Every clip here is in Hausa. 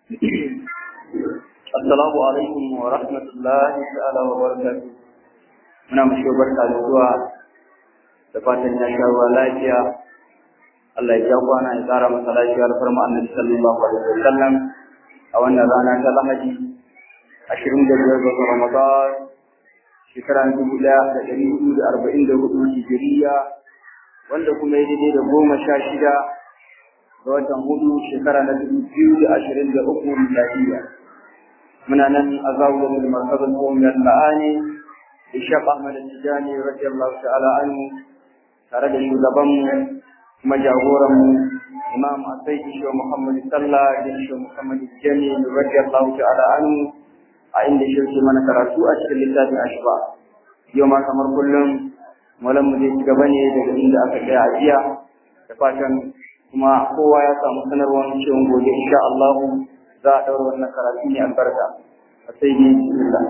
Assalamu alaikum wa rahmatullahi ta'ala wa barakatuh. Muna mashi barka da zuwa da fatan ya sha ruwa lafiya. Allah ya ja kwana ya tsara masa lafiyar farma annabi sallallahu alaihi wa sallam a wannan rana ta Lahadi ashirin da biyar ga Ramadan shekara dubu ɗaya da ɗari hudu da arba'in da hudu hijiriya wanda kuma ya daidai da goma sha shida ga watan hudu shekara na dubu biyu da ashirin da uku miladiya. muna nan a zawon da martabar kowar la'ani ishaq ahmad tijani radiyallahu ta'ala anhu tare da shugabanmu kuma jagoranmu imam asai isho muhammad sallah da isho muhammad jami radiyallahu ta'ala anhu a inda shi ke mana karatu a cikin littafin ashba yau ma kamar kullum malam mu zai ci gaba ne daga inda aka tsaya a jiya da fatan kuma kowa ya samu sanarwar cewa gobe insha Allah za a ɗaura wannan karatu ne albarka a sai ne bismillah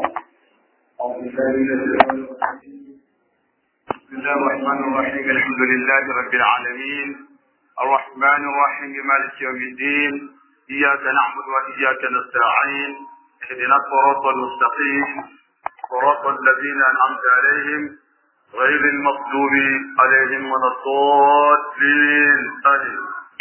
بسم الله الرحمن الرحيم الحمد لله رب العالمين الرحمن الرحيم مالك يوم الدين إياك نعبد وإياك نستعين اهدنا الصراط المستقيم صراط الذين أنعمت عليهم غير المغضوب عليهم ولا الضالين آمين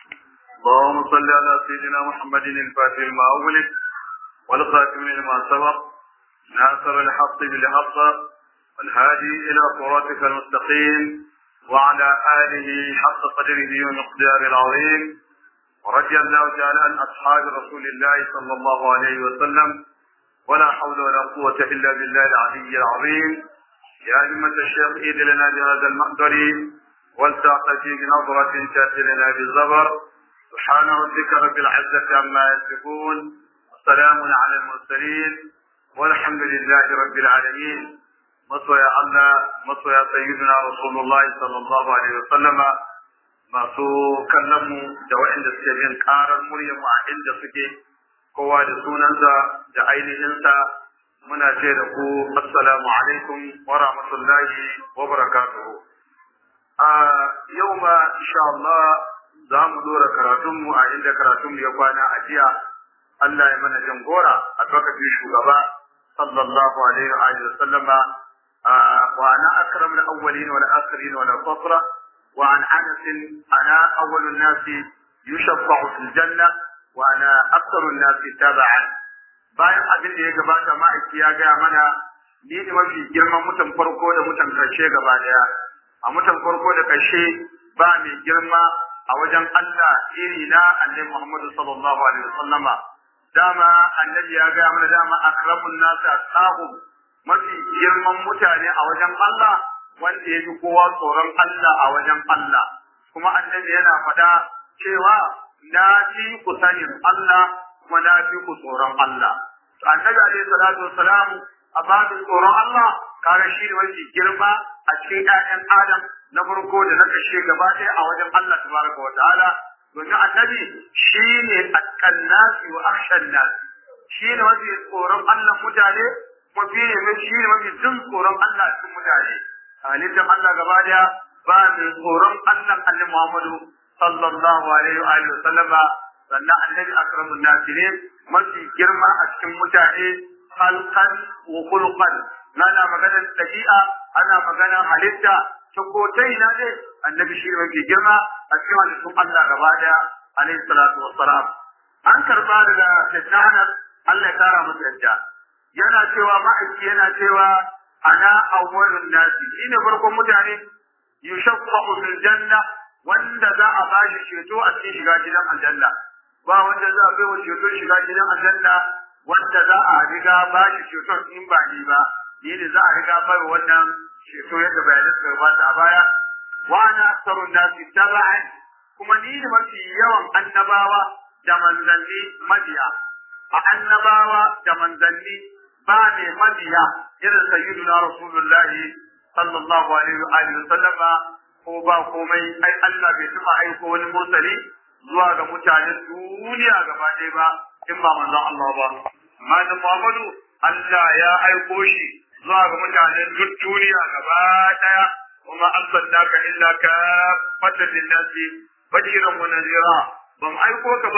اللهم صل على سيدنا محمد الفاتح لما أغلق والخاتم لما سبق ناصر الحق بالحق والهادي إلى صراطك المستقيم وعلى آله حق قدره ومقدار العظيم ورضي الله تعالى عن أصحاب رسول الله صلى الله عليه وسلم ولا حول ولا قوة إلا بالله العلي العظيم يا أئمة الشيخ إيد لنا بهذا المحضر والتعطى بنظرة تأتي لنا بالزبر سبحان ربك رب العزة عما يصفون وسلام على المرسلين والحمد لله رب العالمين مصويا الله مصويا سيدنا رسول الله صلى الله عليه وسلم masu kallon mu da waɗanda suke jin ƙarar muryar mu a inda suke kowa da sunansa da ainihinsa muna ce da ku assalamu alaikum wa rahmatullahi wa barakatuhu a yau ma insha Allah za mu dora karatunmu a inda karatunmu ya kwana a jiya Allah ya mana jangora a lokacin shugaba sallallahu alaihi wa alihi wasallama wa ana akram al-awwalin wal akhirin wal fatra wa an anas ana awwal an-nas yushaffa'u fil janna wa ana aktharu an-nas tab'an bayan abin da ya gabata ma'aiki ya gaya mana ni ne mafi girman mutan farko da mutan karshe gaba daya a mutan farko da karshe ba mai girma a wajen Allah iri na annabi Muhammadu sallallahu alaihi wasallama dama annabi ya ga mana dama akramun nasi ashabu mafi girman mutane a wajen Allah wanda ya fi kowa tsoron Allah a wajen Allah kuma annabi yana faɗa cewa na fi ku sanin Allah kuma na fi ku tsoron Allah to annabi alaihi salatu wassalam a babin tsoron Allah kare shi ne mafi girma a cikin ƴaƴan Adam na farko da na kashe gaba ɗaya a wajen Allah tabaraka wa ta'ala domin annabi shi ne atkan nasi wa akshan nasi shi ne mafi tsoron Allah mutane mafi ne shi ne mafi jin tsoron Allah cikin mutane halittar Allah gaba ɗaya ba mai tsoron Allah annabi Muhammadu sallallahu alaihi wa alihi wa sallama sannan annabi akramun nasi ne mafi girma a cikin mutane halkan wa khuluqan ana maganar dabi'a ana maganar halitta ta kotai na dai annabi shi mafi girma a cikin halittun Allah gaba daya alaihi salatu wassalam an karba daga Sayyidina Allah ya kara masa yadda yana cewa ma'aiki yana cewa ana awwalun nasi shine farkon mutane yushaffa'u fil janna wanda za a bashi ceto a cikin shiga gidan aljanna ba wanda za a bai wa ceto shiga gidan aljanna wanda za a riga bashi ceton in ba ni ba ni ne za a riga bai wannan ceto yadda bayanan suka gabata a baya wa ana aksarun nasi taba'an kuma ni ne mafi yawan annabawa da manzanni mabiya a annabawa da manzanni ba ne mabiya irin sayyiduna rasulullahi sallallahu alaihi wa alihi sallama ko ba komai ai Allah bai tuma aiko wani mursali zuwa ga mutanen duniya gaba ɗaya ba in ba manzon Allah ba amma da Muhammadu Allah ya aiko shi zuwa ga mutanen duk duniya gaba ɗaya kuma arsalnaka illa ka fatan linnasi bashiran wa nadira ban aiko ka ba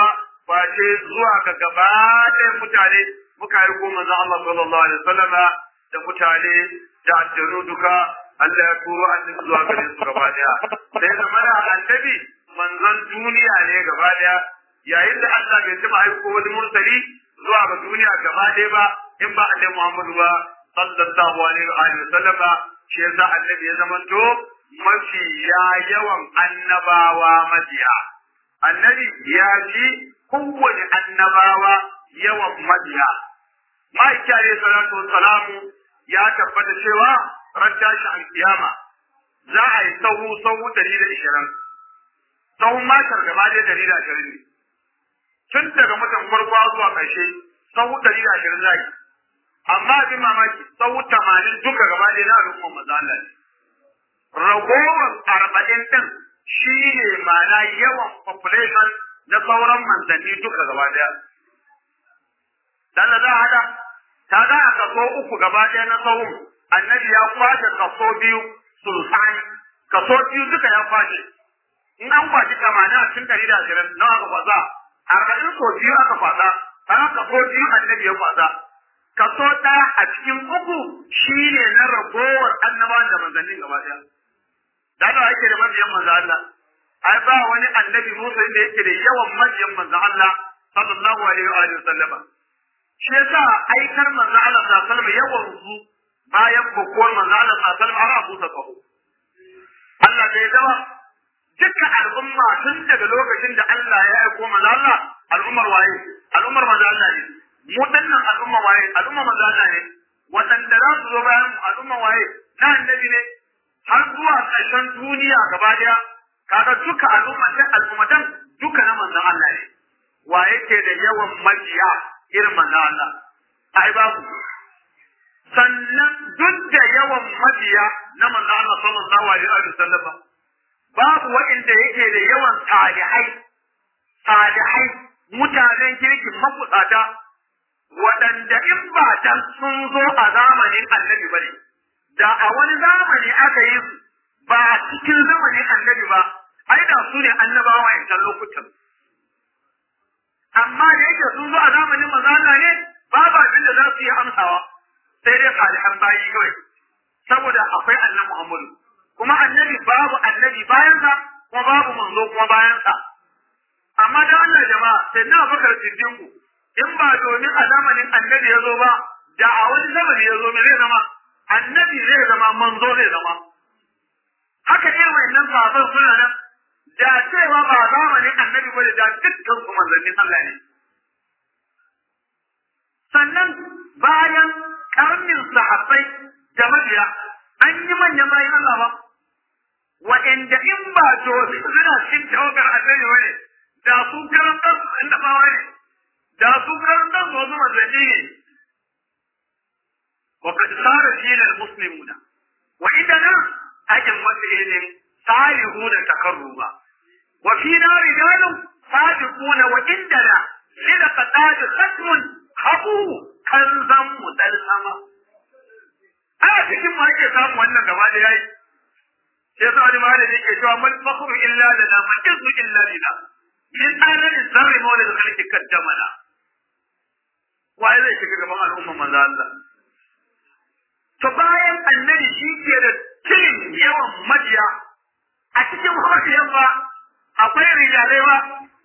face zuwa ga gaba ɗaya mutane muka yi ko manzon Allah sallallahu alaihi wasallam da mutane da aljanu duka Allah ya turo annabi zuwa gare su gaba ɗaya sai da mana annabi manzon duniya ne gaba ɗaya yayin da Allah bai taɓa aiko wani mursali zuwa ga duniya gaba ɗaya ba in ba annabi Muhammadu ba sallallahu alaihi wa sallam shi yasa annabi ya zamanto mafi yawan annabawa mabiya annabi ya ji kowane annabawa yawan mabiya ma'aiki alayhi salatu wassalamu ya tabbata cewa ran tashi alkiyama za a yi sahu sahu dari da ishirin sahun matar gaba ɗaya dari da ashirin ne tun daga mutum farko zuwa ƙarshe sahu dari da ashirin za yi amma abin mamaki sahu tamanin duka gaba ɗaya na al'umman maza Allah ne ragowar arba'in ɗin shi ne ma'ana yawan population na sauran manzanni duka gaba ɗaya. Dan da za a haɗa, ta za a kaso uku gaba ɗaya na tsawon, annabi ya kwashe kaso biyu sultani, kaso biyu duka ya kwashe. In an kwashi tamanin a cikin ɗari da ashirin na aka kwasa, arba'in so biyu aka kwasa, sannan kaso biyu annabi ya kwasa. Kaso ɗaya a cikin uku shi ne na ragowar annabawan da manzannin gaba ɗaya. da Allah yake da mabiyan manzo Allah ai ba wani annabi Musa da yake da yawan mabiyan manzo Allah sallallahu alaihi wa alihi wasallam shi yasa aikar manzo Allah sallallahu alaihi wasallam yawan su bayan bukuwar manzo Allah sallallahu alaihi wasallam har Abu Sakahu Allah bai dawa dukkan al'umma tun daga lokacin da Allah ya aiko manzo Allah al'ummar waye al'ummar manzo Allah ne mu dannan al'umma waye al'umma manzo Allah ne wadanda za su zo bayan al'umma waye na annabi ne har zuwa ƙarshen duniya gaba daya kaga duka al'ummatan al'ummatan duka na manzon Allah ne wa yake da yawan majiya irin manzon Allah ai babu sannan duk da yawan majiya na manzon Allah sallallahu alaihi wa sallam babu wanda yake da yawan salihai salihai mutanen kirkin makusata waɗanda in ba dan sun zo a zamanin annabi bane da a wani zamani aka yi su ba a cikin zamanin annabi ba ai da su ne annabawa a yankan lokutan amma da yake sun zo a zamanin manzo Allah ne babu abin da za su yi amsawa sai dai salihan bayi kawai saboda akwai annabi Muhammadu kuma annabi babu annabi bayansa kuma babu manzo kuma bayansa amma da Allah jama'a sai na bakar siddiqu in ba domin a zamanin annabi ya zo ba da a wani zamani ya zo me zai zama annabi zai zama manzo zai zama haka irin wannan sahabban suna nan da cewa ba zamanin annabi bane da dukkan su manzannin Allah ne sannan bayan karnin sahabbai da mabiya an yi manyan bayan Allah ba wa'anda in ba to suna cikin tawagar annabi bane da su karantar su annabawa ne da su karantar su wasu manzanni ne وقد صار فينا المسلمون وعندنا أجل مسئل صالحون تقربا وفينا رجال صادقون وعندنا للقتاد ختم خبو كنزا مدلسما a cikin ma ake samu wannan gaba da yayi sai sa wani malami ke cewa man fakhru illa lana man izu illa lana min alal zarri mawlid khalqi kaddamana wai zai shiga gaban al'umma manzo Allah to bayan annabi shi ke da cilin yawan majiya a cikin mabiyan ba akwai rijalai ba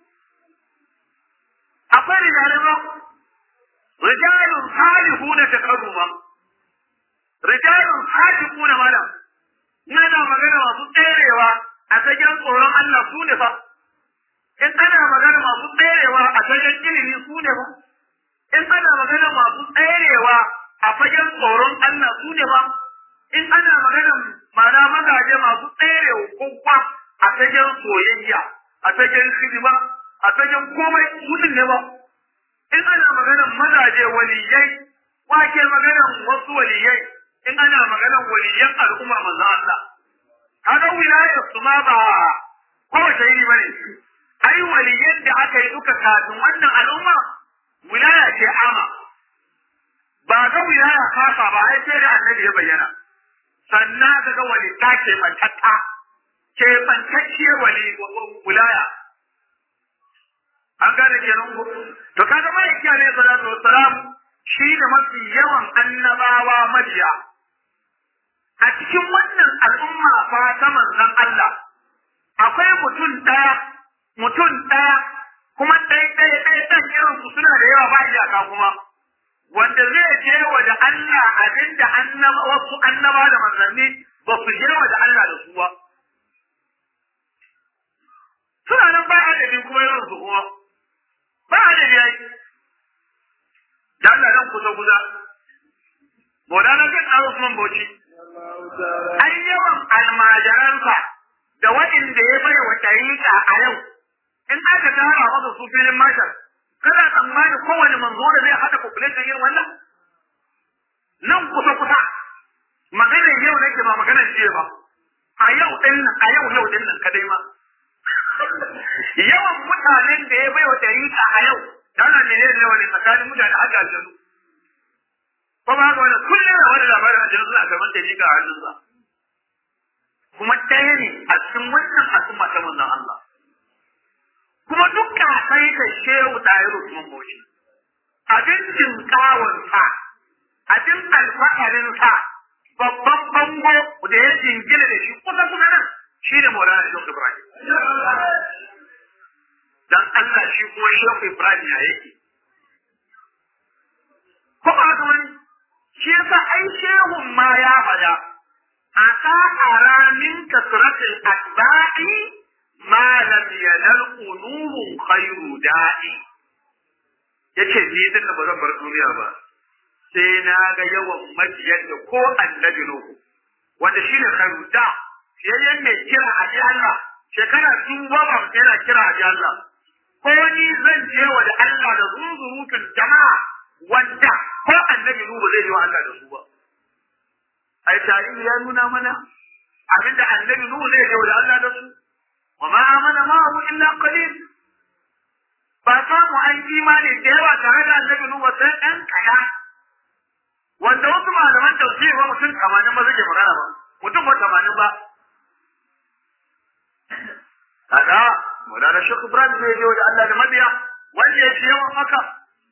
akwai rijalai ba rijalun salihuna takarruma rijalun sadiquna malam ina magana masu tserewa a fagen tsoron Allah su ne fa in ana magana masu tserewa a fagen ilimi su ne fa in ana magana masu tserewa a fagen tsoron Allah su ne ba in ana magana mana magaje masu tserewa kowa a fagen soyayya a fagen hidima a fagen komai su ne ba in ana magana mazaje waliyai wake magana wasu waliyai in ana magana waliyan al'umma manzo Allah kaga wilayar su ma ba kowace iri bane ai waliyan da aka yi duka kafin wannan al'umma wilaya ce ama ba ga wilaya kasa ba ai sai da annabi ya bayyana sannan ka ga wali ta ke mantatta ke mantacciyar wali wilaya an gane kenan ko to kaga ma'aiki alaihi salatu wassalam shi da mafi yawan annabawa mabiya a cikin wannan al'umma fa ta manzon Allah akwai mutum ɗaya mutum ɗaya kuma ɗaya ɗaya ɗaya ɗan irin su suna da yawa ba iyaka kuma wanda zai je wa da Allah abinda annaba wasu annaba da manzanni ba su je wa da Allah da su ba suna nan ba adadi kuma irin su kuma ba adadi yayi da Allah nan kusa kusa Maulana kan Aro Usman Bauchi an yawan almajiransa da waɗanda ya bai wa ɗariƙa a yau in aka tara masa su filin mashar kana tsammani kowane manzo da zai haɗa population irin wannan nan kusa kusa maganar yau nake ba maganar jiya ba a yau ɗin nan a yau yau ɗin nan kadai ma yawan mutanen da ya bai wa ɗariƙa a yau dana ne ne wani tsakanin mutane haka aljanu ko ba haka wani kullum da wani labarin aljanu suna gaban ɗariƙa a hannunsa kuma ɗaya ne a cikin wannan al'umma ta manzon Allah kuma dukka sai ka shehu ɗayar Usman Bauchi abin jinkawansa abin alfa'arinsa babban bango da ya jingina da shi kusa kusa nan shi ne Maulana Shehu Ibrahim dan Allah shi kuma Shehu Ibrahim ya yake ko ba haka wani shi yasa ai shehun ma ya faɗa asa ara min kasratil atba'i ma lam yanal qulubun khairu da'i yace ni din da bazan bar duniya ba sai na ga yawan majiyan da ko annabi nuhu wanda shine khairu da yayin mai kira a ji Allah shekara tun goma yana kira a ji Allah ko ni zan je wa da Allah da zuzurutun jama'a wanda ko annabi nuhu zai je wa Allah da su ba ai tarihi ya nuna mana abinda annabi nuhu zai je wa da Allah da su wa ma amana ma'ahu illa qalil ba samu an imani da yawa tare da annabi nuhu sai ɗan kaya wanda wasu malaman tafsiri ba mutum tamanin ba suke magana ba mutum ba tamanin ba kaga Maulana Sheikh Ibrahim zai je da Allah da mabiya wanda ya ce yawan haka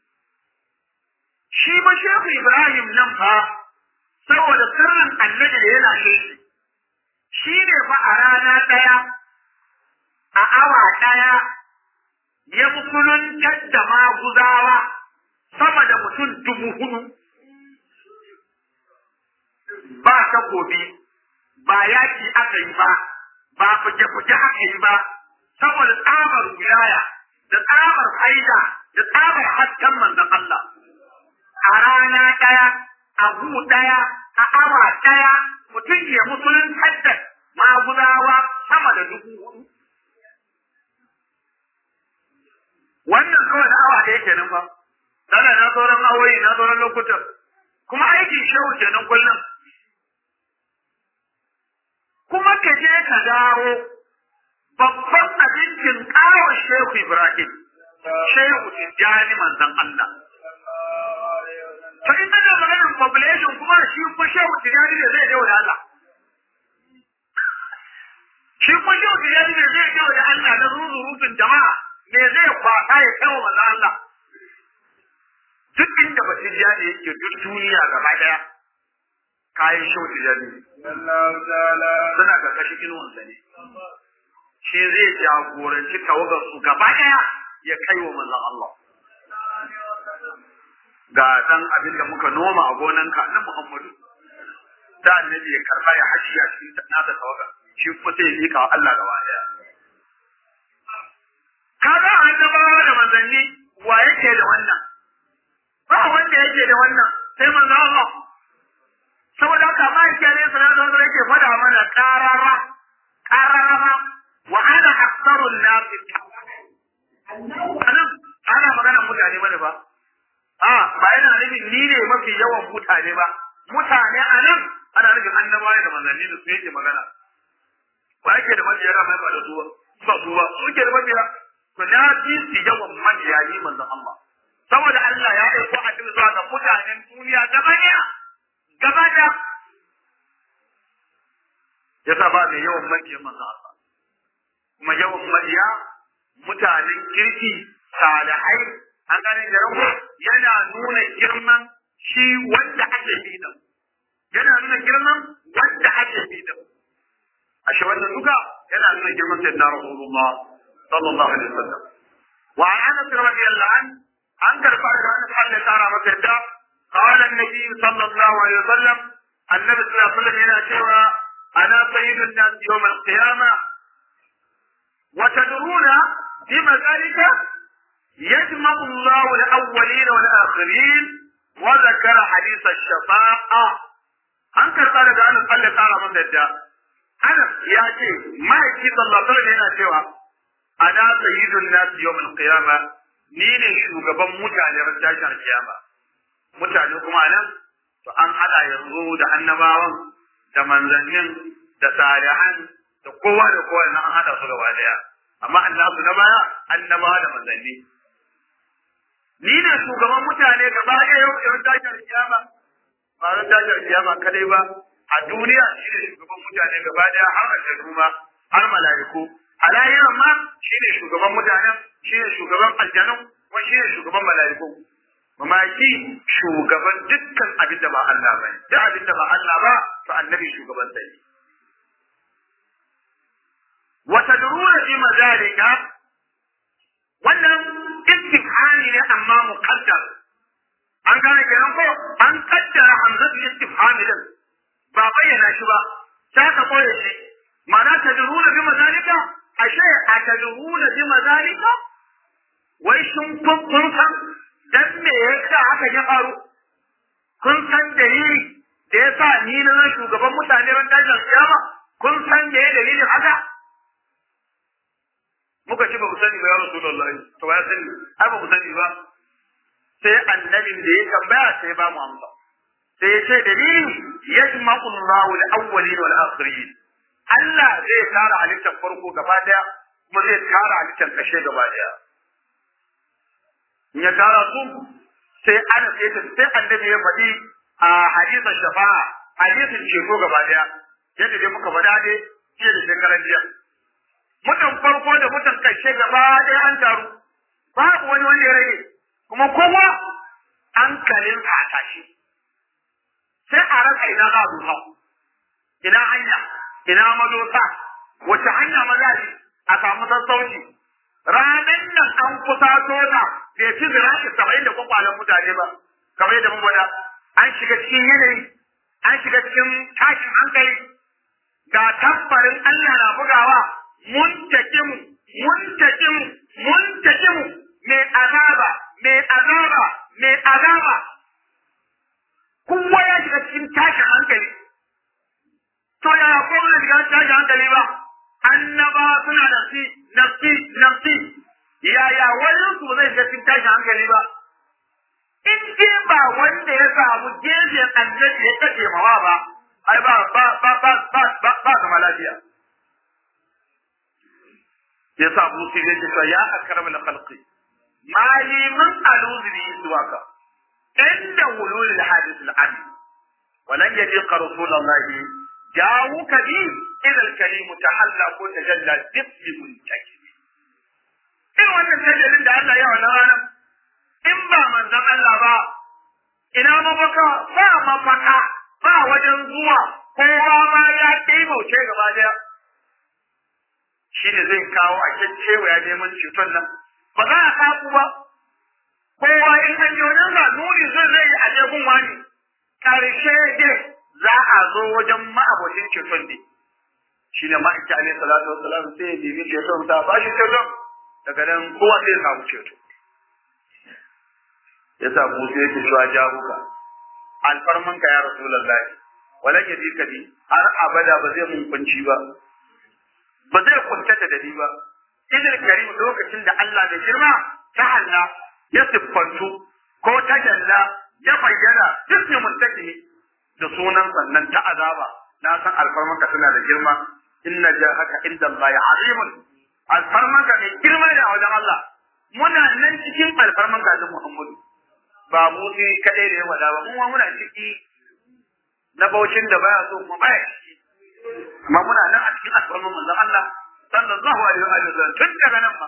shi ba Sheikh Ibrahim nan fa saboda sirrin annabi da yana shi shi ne fa a rana ɗaya a awa ɗaya ya musuluntar da maguzawa sama da mutum dubu hudu ba takobi ba yaki aka yi ba ba fuje-fuje aka yi ba saboda tsabar wilaya da tsabar haida da tsabar hasken manzon Allah a rana ɗaya a gu ɗaya a awa ɗaya mutum ya musulun hadda maguzawa sama da dubu hudu wannan kawai na awa ɗaya kenan fa dana na sauran awoyi na sauran lokutan kuma aikin shehu kenan kullum kuma ka je ka dawo babban abincin ƙawar Shehu Ibrahim, Shehu Tijjani manzan Allah. To in ana maganar population kuma shi kuma Shehu Tijjani ne zai dawo da Allah. Shi kuma Shehu Tijjani ne zai dawo da Allah na rurutun jama'a me zai kwasa ya kai wa manzan Allah. Duk inda ba Tijjani yake duk duniya gaba ɗaya. kayan shauti da ne. Suna ƙarƙashin inuwansa ne. Shi zai jagoranci tawagar su gaba ɗaya ya kai wa manzon Allah. Ga ɗan abin da muka noma a gonanka na Muhammadu. Da annabi ya karɓa ya haji a cikin nasa tawaga. Shi kuma sai ya miƙa wa Allah gaba ɗaya. Kaga annabawa da manzanni wa yake da wannan? Ba wanda yake da wannan sai manzon Allah. saboda haka ma yake ne sanar da wanda yake faɗa mana karara karara wa ana aktharun nasi anan ana magana mutane bane ba a ba yana nufin ni ne mafi yawan mutane ba mutane anan ana nufin annabawa da manzanni da su yake magana ba yake da mabiya da mai ba da zuwa ba su ba su ke da mabiya to na fi su yawan mabiya ni manzon Allah saboda Allah ya aiko a cikin zuwa ga mutanen duniya gaba ɗaya gaba da ya sa ba mai yawan mabiya manzo Allah kuma yawan mabiya mutanen kirki shi wanda ake bi din yana nuna girman wanda ake bi din ashe wannan duka yana nuna girman sayyidina rasulullah sallallahu alaihi wasallam wa an anas radiyallahu an an karfa da an Allah ya tara masa da qala an-nabi sallallahu alaihi wasallam annabi sallallahu alaihi wasallam yana cewa ana sayyidun nas yawm al-qiyamah wa tadruna bima zalika يجمع الله الأولين والآخرين وذكر حديث الشفاعة an karɓa daga Anas Allah ƙara masa yadda Anas ya ce ma'aiki sallallahu alaihi yana cewa ana sayyidun nas yawmul qiyama ni ne shugaban mutane ran tashin kiyama mutane kuma nan to an hada yanzu da annabawan da manzannin da salihan da kowa da kowa nan an hada su gaba daya amma annabi na baya annabawa da manzanni ni ne shugaban mutane gaba ɗaya yau da tashin kiyama ba ran tashin kiyama kadai ba a duniya shi ne shugaban mutane gaba ɗaya har aljanu ma har mala'iku a lahiran ma shi ne shugaban mutanen shi ne shugaban aljanu kuma shi ne shugaban mala'iku mamaki shugaban dukkan abin da ba Allah ba duk abin da ba Allah ba to annabi shugaban sai wa tadruna fi mazalika wannan istifhami ne amma muqaddar an gane kenan ko an kaddara hamzatu istifhami din ba bayyana shi ba sai ka koye shi ma'ana tadruna bi mazalika ashe a tadruna bi mazalika wai shin kun kun san dan me yasa haka ya faru kun san dalili da yasa ni na shugaban mutane ran tashin kiyama kun san me dalilin haka muka ce ba ku sani ba ya Rasulullahi to ya sani ai ba ku sani ba sai annabin da ya tambaya sai ba mu amsa sai ya ce dalili yajma'u Allahu al-awwalin wal akhirin Allah zai tara halittar farko gaba daya kuma zai tara halittar kashe gaba daya in ya tara su sai ana sai ta sai annabi ya faɗi a hadisin shafa'a hadisin ceto gaba daya yadda dai muka faɗa dai jiya da shekaran jiya mutan farko da mutan ƙarshe gaba ɗaya an taru babu wani wanda ya rage kuma kowa hankalin a tashi sai a rasa ina za a dusa ina hanya ina madosa wace hanya maza ne a samu sassauci ranar nan an kusa tota bai fi zirafi saba'in da kwakwalen mutane ba kamar yadda mun gwada an shiga cikin yanayi an shiga cikin tashin hankali ga tambarin Allah na bugawa muntakimu muntakimu muntakimu mai azaba mai azaba mai azaba kowa ya shiga cikin tashin hankali to yaya ko ba shiga tashin hankali ba annaba suna nafsi nafsi nafsi yaya wani su zai shiga cikin tashin hankali ba in dai ba wanda ya samu gefen annabi ya kace mawa ba ai ba ba ba ba ba ba ba zama lafiya yasa Abu Sufyan ya ce ya akramul khalqi mali man aluzri duwaka inda wulul hadith al-amin ولن يليق رسول الله جاءوك به إذا الكريم تحلى ko tajalla dibbi muntakib irin wannan tajalin da Allah ya wannan ranar in ba manzon Allah ba ina mafaka ba mafaka ba wajen zuwa kowa ma ya taimauce gaba daya shi ne zai kawo a cewa ya neman ceton nan ba za a kaku ba kowa in an yi wajen sa nuni zai zai yi a jegun wani ƙarshe dai za a zo wajen ma'abocin ceton ne shi ne ma'aiki alaihi salatu wasalam sai ya nemi ceton sa ba shi ceton daga nan kowa sai ya samu ceto ya sa musu yake cewa jahuka alfarmanka ya rasulullahi walan yaji ka bi har abada ba zai mun kunci ba ba zai kuntata da ni ba idil karim lokacin da Allah da girma ta halla ya siffantu ko ta jalla ya bayyana duk muntaki da sunan sannan ta azaba na san alfarmanka tana da girma inna jahaka inda Allah azimun alfarmanka mai girma ne a wajen Allah muna nan cikin alfarmanka da Muhammadu ba mu ne kadai da ya wada ba mu muna ciki na baucin da baya so kuma baya ciki amma muna nan a cikin alfarman manzon Allah sallallahu alaihi wa sallam tun daga nan ma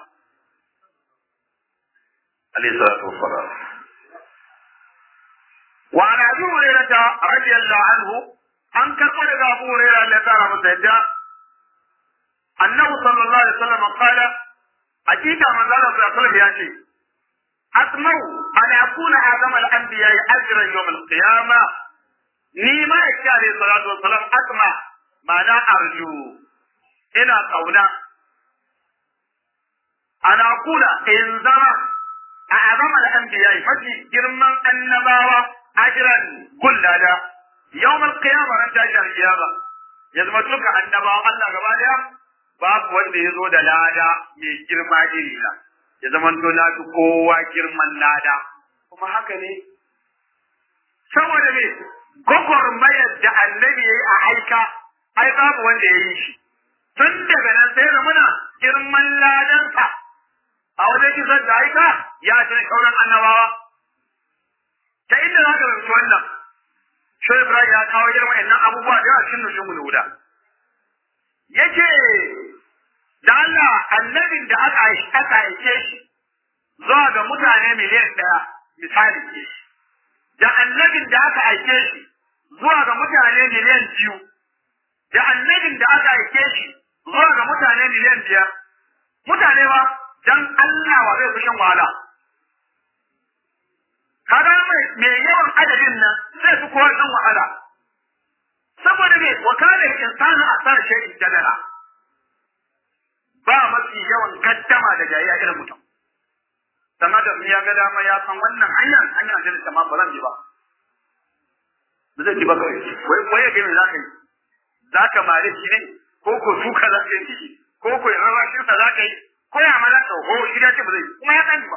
alaihi salatu wassalam wa an abi hurairata radiyallahu anhu an karɓo daga abu hurairah Allah ya kara masa yadda annabi sallallahu alaihi wasallam qala hakika manzo Allah sallallahu alaihi wasallam ya ce asma'u an akuna azama al-anbiya ajran yawm al-qiyamah ni ma yake alaihi salatu wasallam asma ma'ana arju ina kauna ana kula in zama a azama al-anbiya mafi girman annabawa ajran kullada yawm al-qiyamah ran tashi al-qiyama ya zama duka annabawan Allah gaba daya babu wanda ya zo da lada mai girma iri na ya zama to na fi kowa girman lada kuma haka ne saboda me gwagwarmayar da annabi ya yi a aika ai babu wanda ya yi shi tun daga nan sai muna girman ladansa a wajen kisar da aika ya ce sauran annabawa ta inda za ka rubuta wannan shi Ibrahim ya kawo irin wa'annan abubuwa da yawa cikin nushin guda yace da Allah annabin da aka aka aike shi zuwa ga mutane miliyan ɗaya misali da annabin da aka aike shi zuwa ga mutane miliyan biyu da annabin da aka aike shi zuwa ga mutane miliyan biyar mutane ba dan Allah wa zai fi shan wahala kaga mai mai yawan adadin nan zai fi kowa shan wahala saboda me wakala insanu asar shay'in jadala ba mafi yawan gaddama da jayayya irin mutum sama da ya ga dama ya san wannan hanyar hanyar da ta ma ba zan ji ba ba zai ji ba kawai wai wai ga me zaka yi zaka mare shi ne ko ko suka zaka yi ko ko rarrashin sa zaka yi ko ya mala to ho shi da ce ba zai kuma ya sani ba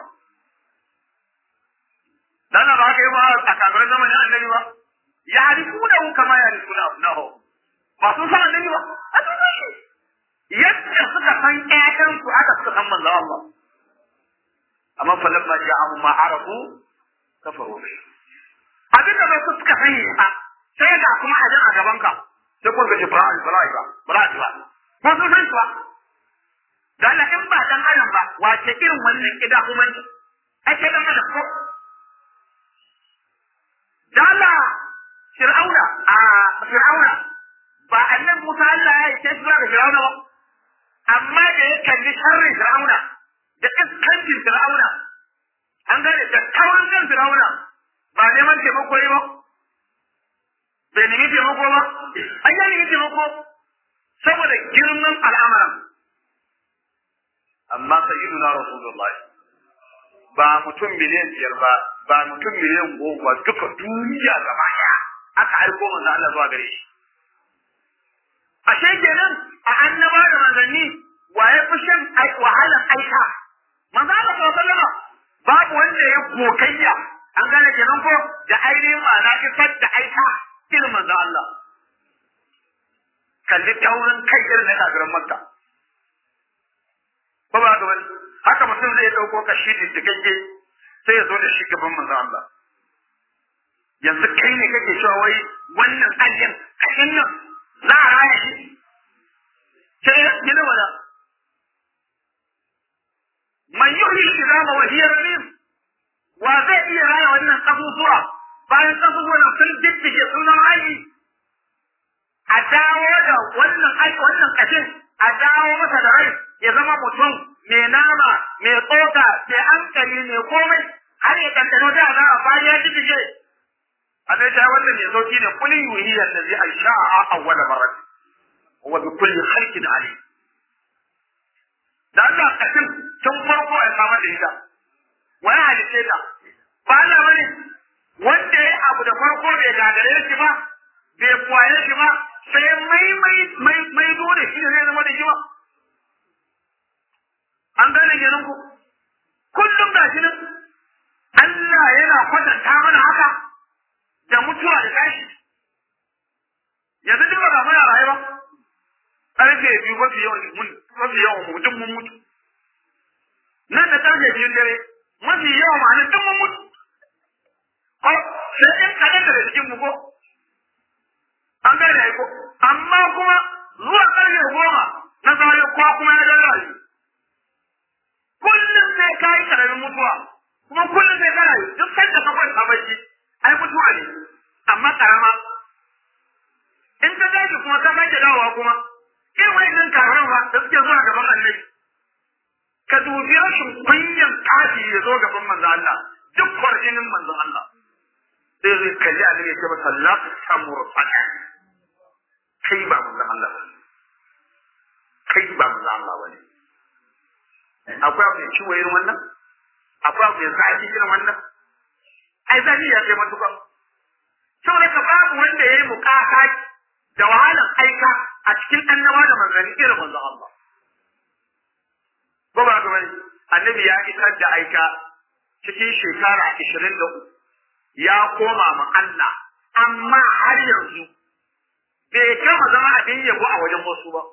dan ba ka yi ba a kamarin zamanin annabi ba ya harifuna kama ya harifuna abnahu ba sun san annabi ba a sun san shi yadda suka san ƴaƴansu aka suka san manzo Allah amma fa lamma ja'ahum ma arafu kafaru bi abin da su suka sani ba sai ga kuma a a gaban ka sai kun ga Ibrahim Ibrahim ba Ibrahim ba ko sun san shi ba da Allah in ba dan adam ba wace irin wannan kida kuma ne ake dan adam ko da Allah Fir'auna a Fir'auna ba annabi Musa Allah ya yi sai zuwa ga Fir'auna ba amma da ya kalli sharrin Fir'auna da iskancin Fir'auna an gane da taurin kan Fir'auna ba neman taimako yi ba bai nemi taimako ba an yi nemi taimako saboda girman al'amuran amma sayyiduna rasulullahi ba mutum miliyan biyar ba ba mutum miliyan goma duka duniya gaba ɗaya aka aiko manzo Allah zuwa gare shi ashe kenan a annaba da manzanni waye fi shan wahalar aika manzo Allah sallallahu alaihi wasallam babu wanda ya kokayya an gane kenan ko da ainihin ma'ana isar da aika irin manzo Allah kalli taurin kai irin na kafirin Makka ko ba ga wani haka mutum zai dauko kashi diddigagge sai ya zo da shi gaban manzo Allah yanzu kai ne kake cewa wai wannan aljan kashin nan za a raya shi sai gina wala man yuhyi al-izama wa hiya ramim wa zai iya raya wannan abubuwa bayan abubuwan sun diddige sunan ayi a dawo da wannan aiki wannan kashin a dawo masa da rai ya zama mutum mai nama mai tsoka mai hankali mai komai har ya kankano da za a bayan ya diddige Allah ya wannan ne sauki ne kulli yuhi allazi ansha'a awwal marrat wa bi kulli khalqin alim da Allah kasin tun farko ya samar da ita wani halice ta ba Allah bane wanda ya abu da farko bai gagare shi ba bai kwaye shi ba sai mai mai mai mai dole shi zai zama da shi ba an gane kenan ku kullum ga shi nan Allah yana kwatanta mana haka da mutuwa da tashi yanzu duk ba muna rayuwa ƙarfe biyu mafi yawan mun mafi yawan mu duk mun mutu nan da ƙarfe biyun dare mafi yawan ma nan duk mun mutu ko sai in kaɗan daga cikin mu ko an gane ai ko amma kuma zuwa ƙarfe goma na zawo ko kuma ya dan rayu kullum sai ka yi ƙaramin mutuwa kuma kullum sai ka rayu duk sanda ka kwanta bacci ai mutuwa ne amma karama in ka tashi kuma ka sake dawowa kuma irin wa'annan kafiran ba da suke zuwa gaban annabi ka dubi rashin kunyan kafi ya zo gaban manzo Allah duk kwarjinin manzo Allah sai zai kalli annabi ya ce masa la tamurfana kai ba manzo Allah ba kai ba manzo Allah ba ne akwai abu da ciwo irin wannan akwai abu da zafi irin wannan ai zafi ya kai matuƙa saboda ka babu wanda ya yi mukaka da wahalan aika a cikin annaba da manzanni irin manzo Allah ba ba ga bane annabi ya isar da aika cikin shekara 23 ya koma ma Allah amma har yanzu bai kama zama abin yabo a wajen wasu ba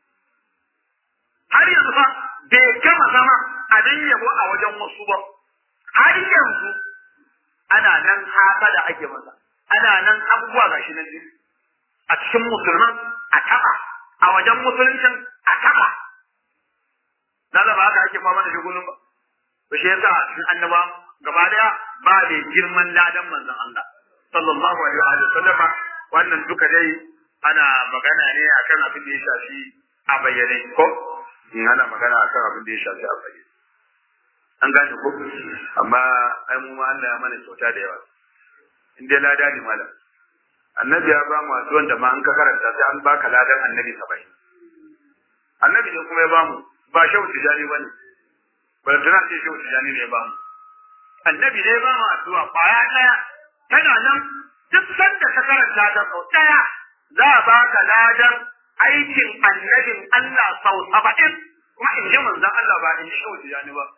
har yanzu fa bai gama zama abin yabo a wajen wasu ba har yanzu ana nan haka da ake masa ana nan abubuwa gashi nan a cikin musulman a taba a wajen musuluncin a taba na ba haka ake fama da shigulun ba to shi yasa cikin annaba gaba daya ba da girman ladan manzon Allah sallallahu alaihi wa sallam wannan duka dai ana magana ne akan abin da ya shafi a bayyane ko in ana magana akan abin da ya shafi a bayyane an gane ko amma ai mu ma Allah ya mana kyauta da yawa in dai lada ne malam annabi ya ba mu addu'an da ma an ka karanta sai an baka ladan annabi 70 annabi ne kuma ya ba mu ba shehu tijani bane ba tana ce shehu tijani ne ya ba mu annabi ne ya ba mu addu'a kwaya daya tana nan duk sanda ka karanta ta sau daya za a baka ladan aikin annabin Allah sau saba'in kuma in ji manzon Allah ba in ji shehu tijani ba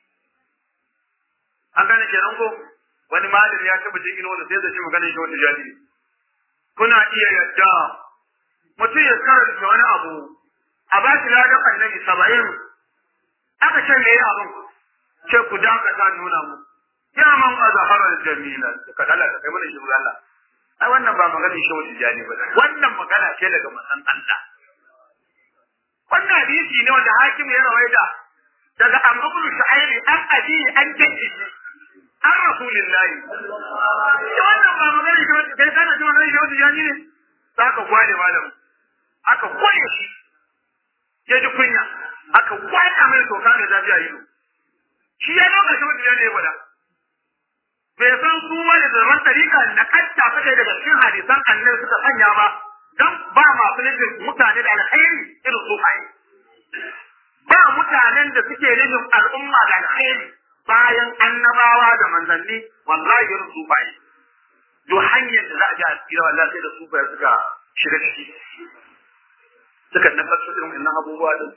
an gane kenan ko wani malami ya taba jin wani sai da shi maganar shehu tijani kuna iya yadda mutum ya karanta wani abu a ba shi ladan annabi saba'in aka ce me abin ce ku dakata nuna mu ya man azharar jamila ka dala ka kai mana shi Allah ai wannan ba maganar shi wani jani ba wannan magana ce daga manzon Allah wannan hadisi ne wanda hakim ya rawaita daga Amr ibn Shu'ayb an abi an jaddi an rasulillahi wannan ba maganar shi wani kai kana ji maganar shi wani jani ne saka gwale malam aka gwale shi ya ji kunya aka kwata mai toka mai zafi a ido shi ya lokacin wani jani ya gwada bai san su wani zaman tarika na kanta suka daga cikin hadisan annabi suka sanya ba don ba masu nufin mutane da alkhairi irin su kai ba mutanen da suke nufin al'umma da alkhairi bayan annabawa da manzanni wallahi irin su kai duk hanyar da za a ji a tsira wallahi sai da su bai suka shiga ciki suka nafar su irin wannan abubuwa din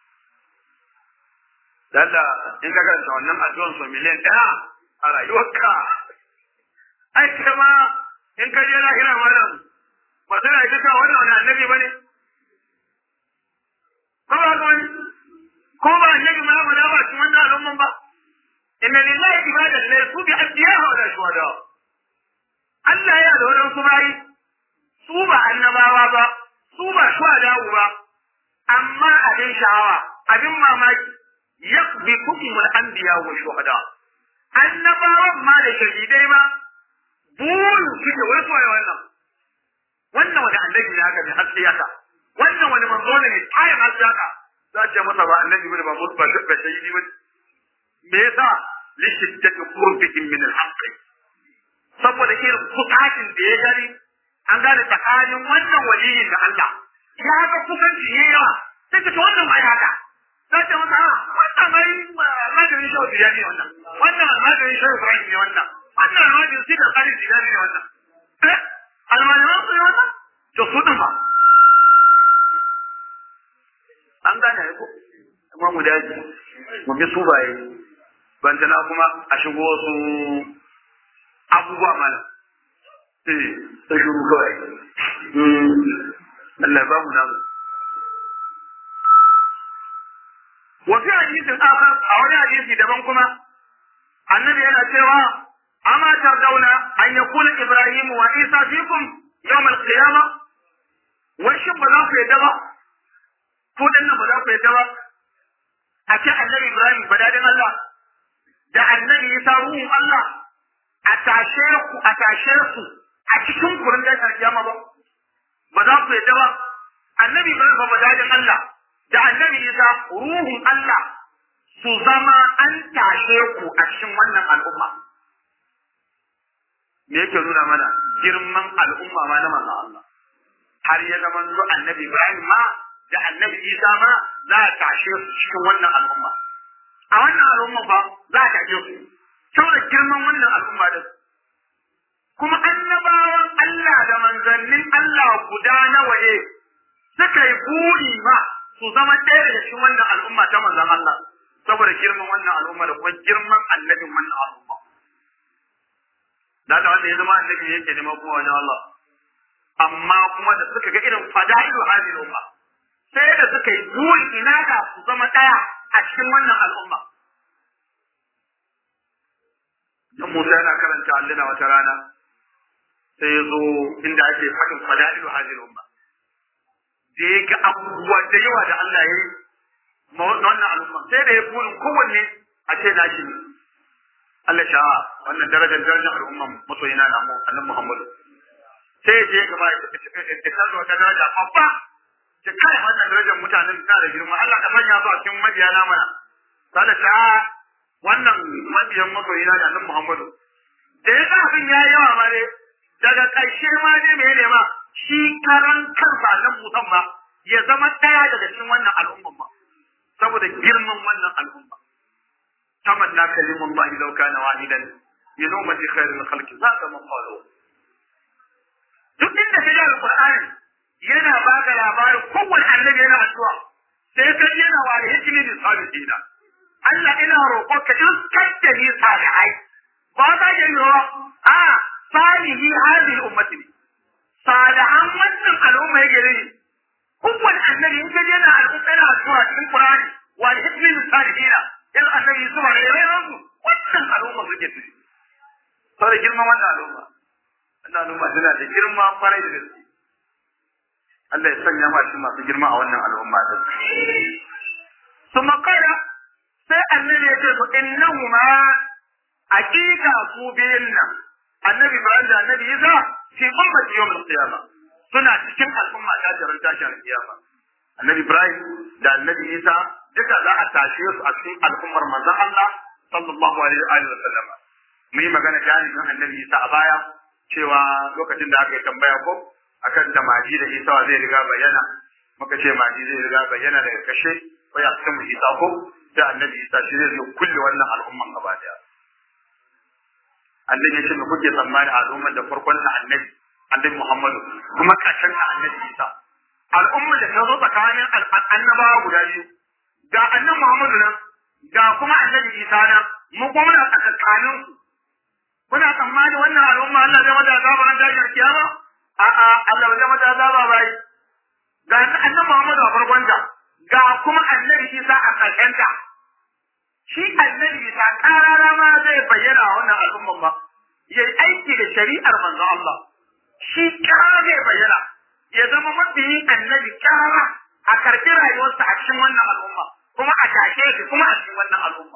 Dalla in ka karanta wannan addu'an so miliyan ɗaya a rayuwarka ai kai ma in ka je lahira malam ba sai ai kaka wannan wani annabi bane ko ba ga wani ko ba annabi ma ba da ba cikin wannan al'umman ba inna lillahi ibadan la yasu bi anbiya'a wa la shuhada Allah ya da wadan su bayi su ba annabawa ba su ba shuhada ba amma abin sha'awa abin mamaki yaqbi hukmul anbiya wa shuhada annabawan ma da shahidai ma burin suke wai soya wannan wannan wani annabi ne haka ne haske haka wannan wani manzo ne mai tayin haske haka za ce masa ba annabi bane ba mutu ba ba shahidi ba me yasa lishiddati qurbihim min al-haqq saboda irin kusakin da ya gani an gane tsakanin wannan waliyin da Allah ya ga kusanci yayi yawa sai ka wannan mai haka sai ta masa wannan mai maganin shawar da ne wannan wannan maganin shawar Ibrahim ne wannan wannan maganin shi da kare da ne wannan eh almajiran su ne wannan to su din ba an gane ko amma mu daji mu bi su baye bantana kuma a shigo wasu abubuwa mana eh ta shuru kawai Allah ba mu namu وفي حديث آخر أو حديث دبن كما النبي أنا سوى أما ترضون أن يكون إبراهيم وعيسى فيكم يوم القيامة وشب بذاك يدبا فود أن بذاك يدبا أتى النبي إبراهيم بدادن الله da annabi ya sa ruhun Allah a tashe ku a tashe ku a cikin kurin da kiyama ba ba za ku yadda ba annabi Ibrahim fa madadin Allah da annabi Isa ruhun Allah su zama an tashe ku a cikin wannan al'umma me yake nuna mana girman al'umma ma na manzon Allah har ya zama zu annabi Ibrahim ma da annabi Isa ma za a tashe su cikin wannan al'umma a wannan al'umma fa za a tashe su saboda girman wannan al'umma da kuma annabawan Allah da manzannin Allah guda nawa ne suka yi buri ma su zama ɗaya daga cikin wannan al'umma ta manzon Allah saboda girman wannan al'umma da kuma girman annabin wannan al'umma da ta wanda ya zama annabi yake neman kuma wajen Allah amma kuma da suka ga irin fada'ilu hadin umma sai da suka yi buri ina ka su zama ɗaya a cikin wannan al'umma dan Musa yana karanta allina wata rana sai ya zo inda ake faɗin fada'ilu hadin umma da ya ga abubuwa da yawa da Allah ya yi ma wannan al'umma sai da ya burin kowanne a ce na shi ne Allah sha wannan darajar darajar al'umma masoyina na mu annabi Muhammadu sai ya je gaba ya kallo wata daraja babba ta kai wannan darajar mutanen ta da girma Allah ka sanya su a cikin mabiya na mana sai sha wannan mabiyan masoyina da annabi Muhammadu da ya ga abin ya yawa ma ne daga ƙarshe ma ne me ne ma shi karan kansa nan mutan ma ya zama ɗaya daga cikin wannan al'umman ma saboda girman wannan al'umma tamanna kalimun ba law kana wahidan min ummati khairul khalqi za ka maqalu duk inda ka ji alqur'ani yana baka labarin kowanne annabi yana addu'a sai ka ji yana wa hikimi da salihina Allah ina roƙo ka in kadda ni salihai ba za ka yi a salihi hadhihi ummati ne salihan wannan al'umma yake ne kowanne annabi in ka je na al'umma yana addu'a cikin Qur'ani wa hikmi min salihina yan annabi su ba ne su wannan al'umma suke su sai girman wannan al'umma wannan al'umma tana da girma kwarai da gaske Allah ya sanya ma shi masu girma a wannan al'umma ta su makara sai annabi ya ce su innahuma aqiqa su biyun nan annabi Ibrahim da annabi Isa fi ummati yawm al-qiyamah suna cikin al'umma ta jaran tashi al-qiyama annabi Ibrahim da annabi Isa duka za a tashe su a cikin al'ummar manzon Allah sallallahu alaihi wa sallam mun yi magana jami'in annabi Isa a baya cewa lokacin da aka yi tambaya ko akan da maji da Isa zai riga bayyana muka ce maji zai riga bayyana daga kashe ko ya cikin Isa ko da annabi Isa shi zai zo kulle wannan al'umman gaba daya annabi ya ce me kuke tsammani a al'ummar da farkon na annabi annabi Muhammadu kuma ƙarshen na annabi Isa al'ummar da ta zo tsakanin annabawa guda biyu ga annabi Muhammadu nan ga kuma annabi Isa nan mu kuma muna tsakanin su kuna tsammani wannan al'umma Allah zai mata azaba ran dajiyar kiyama a'a Allah zai mata azaba bai ga annabi Muhammadu a farkon ta ga kuma annabi Isa a ƙarshen ta shi annabi Isa karara ma zai bayyana a wannan al'umman ba yayi aiki da shari'ar manzon Allah shi kara zai bayyana ya zama mabiyin annabi kara a karɓi rayuwarsa a cikin wannan al'umma kuma a tashe shi kuma a cikin wannan al'umma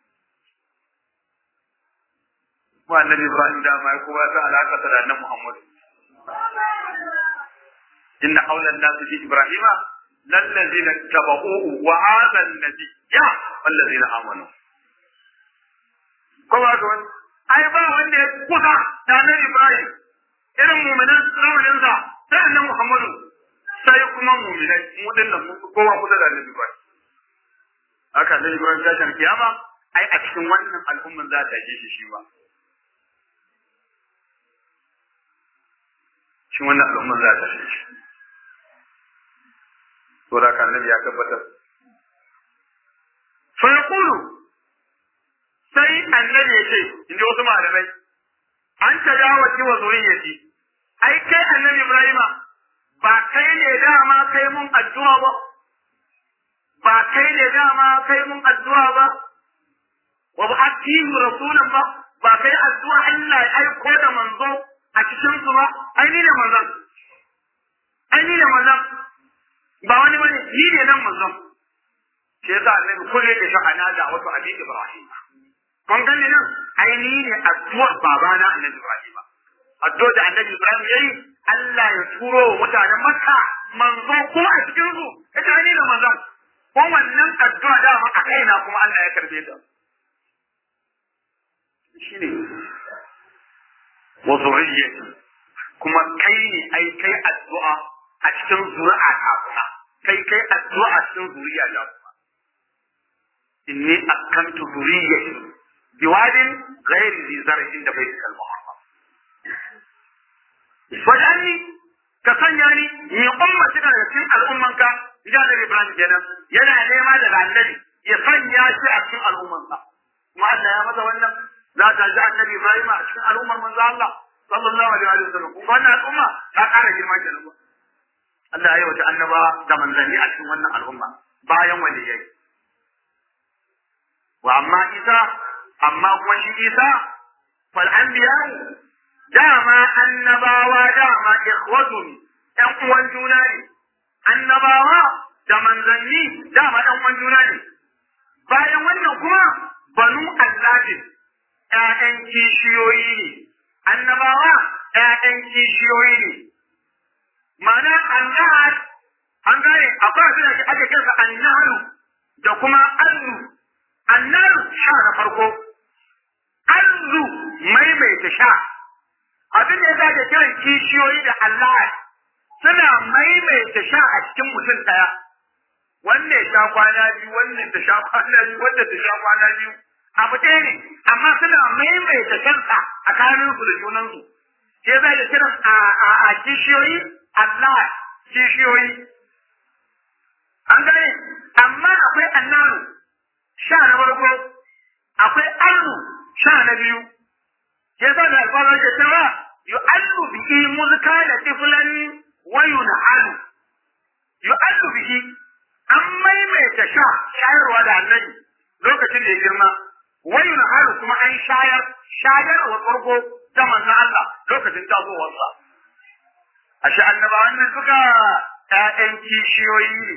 mu annabi Ibrahim da mai kowa ta alaka da annabi Muhammad inna awla an-nas bi Ibrahima lallazina tabauhu wa hadha an-nabi ya wallazina amanu kowa ga wani ai ba wanda ya kusa da annabi Ibrahim irin mu'minan zamanin sa sai annabi Muhammadu sai kuma mu'minai mu dinnan mu kowa kusa da annabi Ibrahim haka annabi Ibrahim ya shan kiyama ai a cikin wannan al'umman za ta yi shi shi ba cikin wannan al'umman za ta yi shi to da kan annabi ya tabbatar fa yaqulu sai annabi ya ce inda wasu malamai an ta dawo ki wa zuriyati ai kai annabi Ibrahima ba kai ne dama kai mun addu'a ba ba kai ne dama kai mun addu'a ba wa ba atihu rasulan ba ba kai addu'a Allah ya aiko da manzo a cikin su ba ai ni ne manzon ai ni ne manzon ba wani bane ni ne nan manzon shi yasa annabi kullum da sha'ana da wato abin Ibrahim kun gani nan ai ni ne addu'ar babana annabi Ibrahim addu'a da annabi Ibrahim yayi Allah ya turo wa mutanen Makka manzo kuma a cikin su ita ni da manzon ko wannan addu'a da a kaina kuma Allah ya karbe ta shine wa zurriyyati kuma kai ne ai kai addu'a a cikin zuri'a ta kuma kai kai addu'a a cikin zuriya ta kuma inni akantu zurriyyati biwadin ghairi zi zar'in da baitul muharram wajanni ka sanya ni ni ummati da cikin al'ummanka ya da Ibrahim kenan yana nema daga annabi ya sanya shi a cikin al'ummansa kuma Allah ya masa wannan za ta ji annabi Ibrahim a cikin al'ummar manzo Allah sallallahu alaihi wa sallam kuma wannan al'umma ta ƙara girma kenan Allah ya yi wata annaba da manzanni a cikin wannan al'umma bayan waliyai wa amma Isa amma kuma shi Isa fal anbiya dama annabawa dama ikhwatun ɗan uwan juna ne annabawa da manzanni dama ɗan uwan juna ne bayan wannan kuma banu alladin ƴaƴan kishiyoyi ne annabawa ƴaƴan kishiyoyi ne ma'ana annahar an gane akwai abin da ake kinsa annaharu da kuma allu annaru sha na farko allu maimaita sha abin da ya zaga kiran kishiyoyi da Allah suna maimaita sha a cikin mutum ɗaya wannan ya sha kwana biyu wannan ta sha kwana biyu wannan ta sha kwana biyu abu ɗaya ne amma suna maimaita kansa a kanin su da junansu sai za da kiran a kishiyoyi Allah kishiyoyi an gane amma akwai annaru sha na farko akwai allu sha na biyu sai za da alfarar da cewa yu'allu bihi muzka da tiflan wa yun'alu yu'allu bihi an maimaita sha shayarwa da annabi lokacin da ya girma wani na haru kuma an shayar shayarwa farko ta manzon Allah lokacin tasowarsa a shi annabawan nan suka ƴaƴan kishiyoyi ne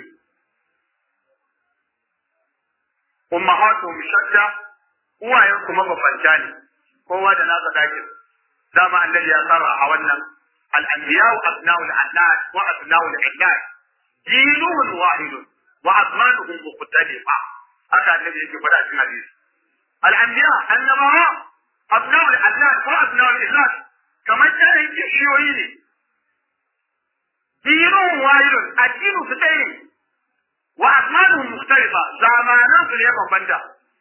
ummahatuhum shadda uwayen kuma babbanta ne kowa da nasa dakin dama annabi ya sarra a wannan al-anbiya'u abna'ul annat wa abna'ul illad dinuhum wahidun wa azmanuhum mukhtalifa haka annabi yake faɗa cikin hadisi al-anbiya annabawa abna'ul allad wa abna'ul illad kamar jarin kishiyoyi ne dinuhum wahidun addinu su ɗaya ne wa azmanuhum mukhtalifa zamanan su ne bambanta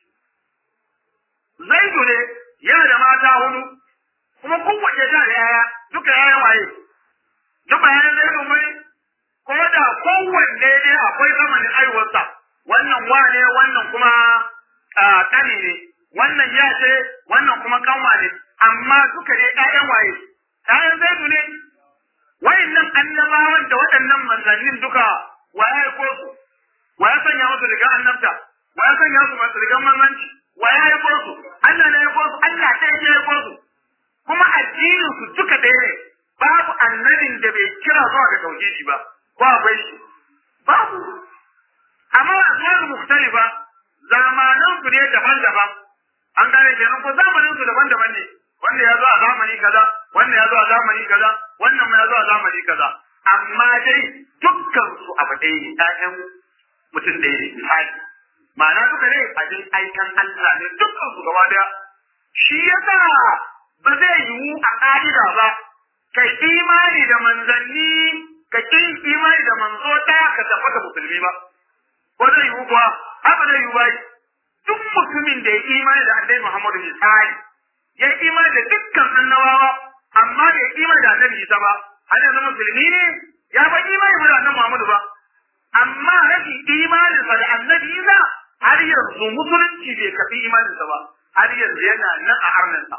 zaidu ne yana da mata hudu kuma kowace ta da yaya duka yayan waye duk bayanan zaidu mai ko da kowanne ne akwai zamanin aiwarsa wannan wane wannan kuma kani ne wannan ya ce wannan kuma kanwa ne amma duka ne ƴaƴan waye ƴaƴan zaidu ne wayannan annabawan da waɗannan manzannin duka wa ya aiko su wa ya sanya musu rigar annabta wa ya sanya su masu rigar manzanci wa ya aiko su Allah ne ya aiko su Allah ta ya aiko su kuma addinin su duka ɗaya ne babu annabin da bai kira zuwa ga tauhidi ba ko akwai shi babu amma asmaru mukhtalifa zamanan su ne daban-daban an gane kenan ko zamanin su daban-daban ne wanda ya zo a zamani kaza wanda ya zo a zamani kaza wannan ma ya zo a zamani kaza amma dai dukkan su abu ɗaya ne ɗayan mutum ɗaya ne misali ma'ana duka ne a jin aikan Allah ne dukkan su gaba daya shi yasa ba zai yiwu a ƙa'ida ba kai imani da manzanni ka ƙin imani da manzo ɗaya ka tabbata musulmi ba ko zai yiwu kuwa haka zai yiwu ba duk mutumin da ya imani da annabi Muhammadu misali ya yi imani da dukkan annabawa amma bai imani da annabi Isa ba har yanzu musulmi ne ya ba imani da annabi Muhammadu ba amma rashin imaninsa da annabi Isa har yanzu musulunci bai kafi imaninsa ba har yanzu yana nan a harnansa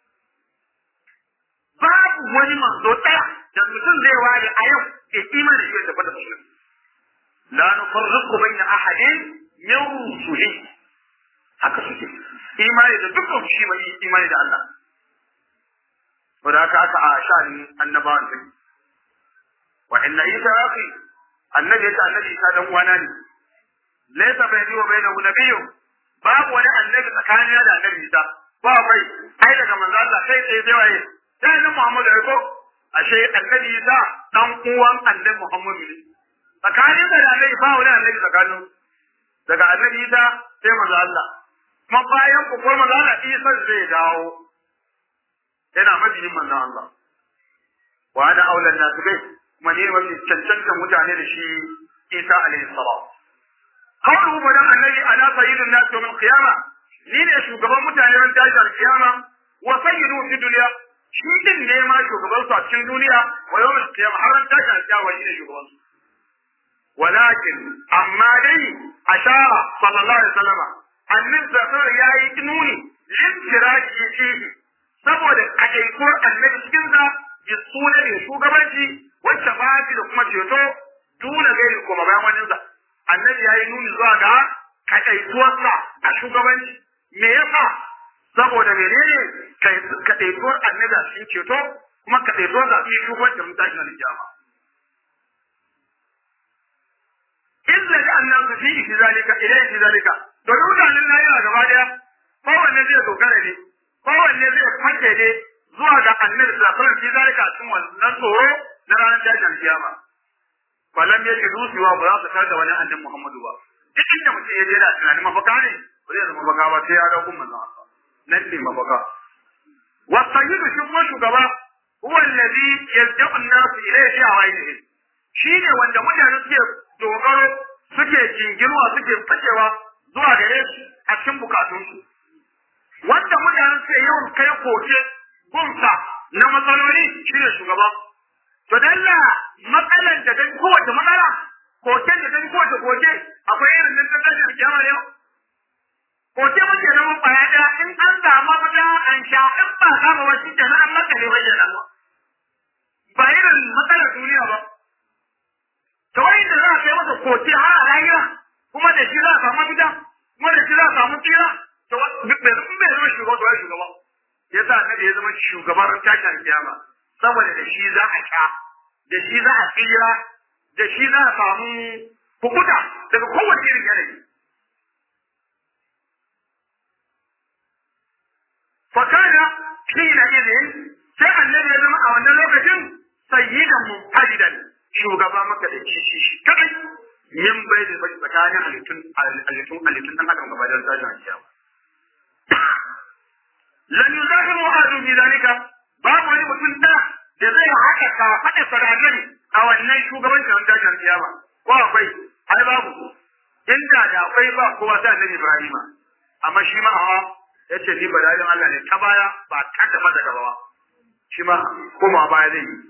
babu wani manzo ɗaya da mutum zai ware a yau ke imani da shi da fada musulmi la nufarriqu baina ahadin min rusuli haka suke imani da dukkan shi mai imani da Allah wanda haka aka a sha'anin annabawan sai wa inna isa akhi annabi ya annabi isa dan uwana ne laysa bayni wa bainahu nabiyyun babu wani annabi tsakanina da annabi isa ba mai ai daga manzo Allah kai sai sai waye sai nan Muhammadu ya ko ashe annabi Isa dan uwan annabi Muhammadu ne tsakanin da annabi ba wani annabi tsakanin daga annabi Isa sai manzo Allah kuma bayan ku ko manzo Allah Isa zai dawo yana mabiyin manzo Allah wa ana aulan nasu bai kuma ne wani cancanta mutane da shi Isa alaihi salam qawluhu badan annabi ana sayyidun nas yawm al-qiyama ni ne shugaban mutane ran tashi al-qiyama wa sayyidu fi dunya shi din ne ma shugaban su a cikin duniya wa yawm al-qiyama har ran tashi al-qiyama shi ne shugaban su walakin amma dai ashara sallallahu alaihi wasallam annabi sallallahu alaihi yayi nuni lintiraki fihi saboda kadaikuwar annabi cikin sa ya suna ne shugabanci wacce ba da kuma ceto dole gairi kuma bayan wani sa annabi ya yi nuni zuwa ga kaɗaituwarsa a shugabanci me yasa saboda menene kaɗaituwar annabi a cikin ceto kuma kaɗaituwar a cikin shugabanci mun tashi na jama illa da annabi fi fi zalika ilai fi zalika domin mutanen na yana gaba daya kowanne zai dogara ne kowanne zai fake ne zuwa ga annabi sallallahu alaihi wasallam fi zalika cikin wannan tsoro na ranar tashin kiyama falam ya ji dusuwa ba za su tar da wani annabi Muhammadu ba duk inda mutum ya je da tunanin mafaka ne ba zai zama mafaka ba sai ya ga kun manzon Allah nan ne mafaka wa sayyidu shi kuma shugaba huwa allazi yad'u an-nas ilayhi fi awaidihi shine wanda mutane suke dogaro suke jingirwa suke fakewa zuwa gare shi a cikin bukatunsu wanda mutane suke yawan kai koke gunsa na matsaloli shine shugaba To dalla matsalar da dan kowace matsala, koken da dan kowace koke, akwai irin nan ta tashar kiyama yau. Koke muke zama kwaya ɗaya in an samu mafita an sha in ba kama wasu da na an makale wajen Allah. Ba irin matsalar duniya ba. To wani da za a kai masa koke har a lahira, kuma da shi za a samu mafita, kuma da shi za a samu tsira, to bai zama shugaba to ya shugaba. Yasa annabi ya zama shugaban tashin kiyama. saboda da shi za a sha da shi za a tsira da shi za a samu hukuta daga kowace irin yanayi fakada kila izin sai annabi ya zama a wannan lokacin sayyidan mufadidan shugaba maka da shi shi kadai min bai da bai tsakanin halittun halittun halittun dan adam gaba da tashin kiyama lan yuzahimu ahadun bi zalika babu wani mutum da da zai haka ka faɗa saradari a wannan shugabancin an tashin kiyama ko akwai ai babu inda da akwai ba kowa sai annabi Ibrahim amma shi ma hawa yace ni badarin Allah ne ta baya ba ta gaba da gaba ba shi ma kuma baya zai yi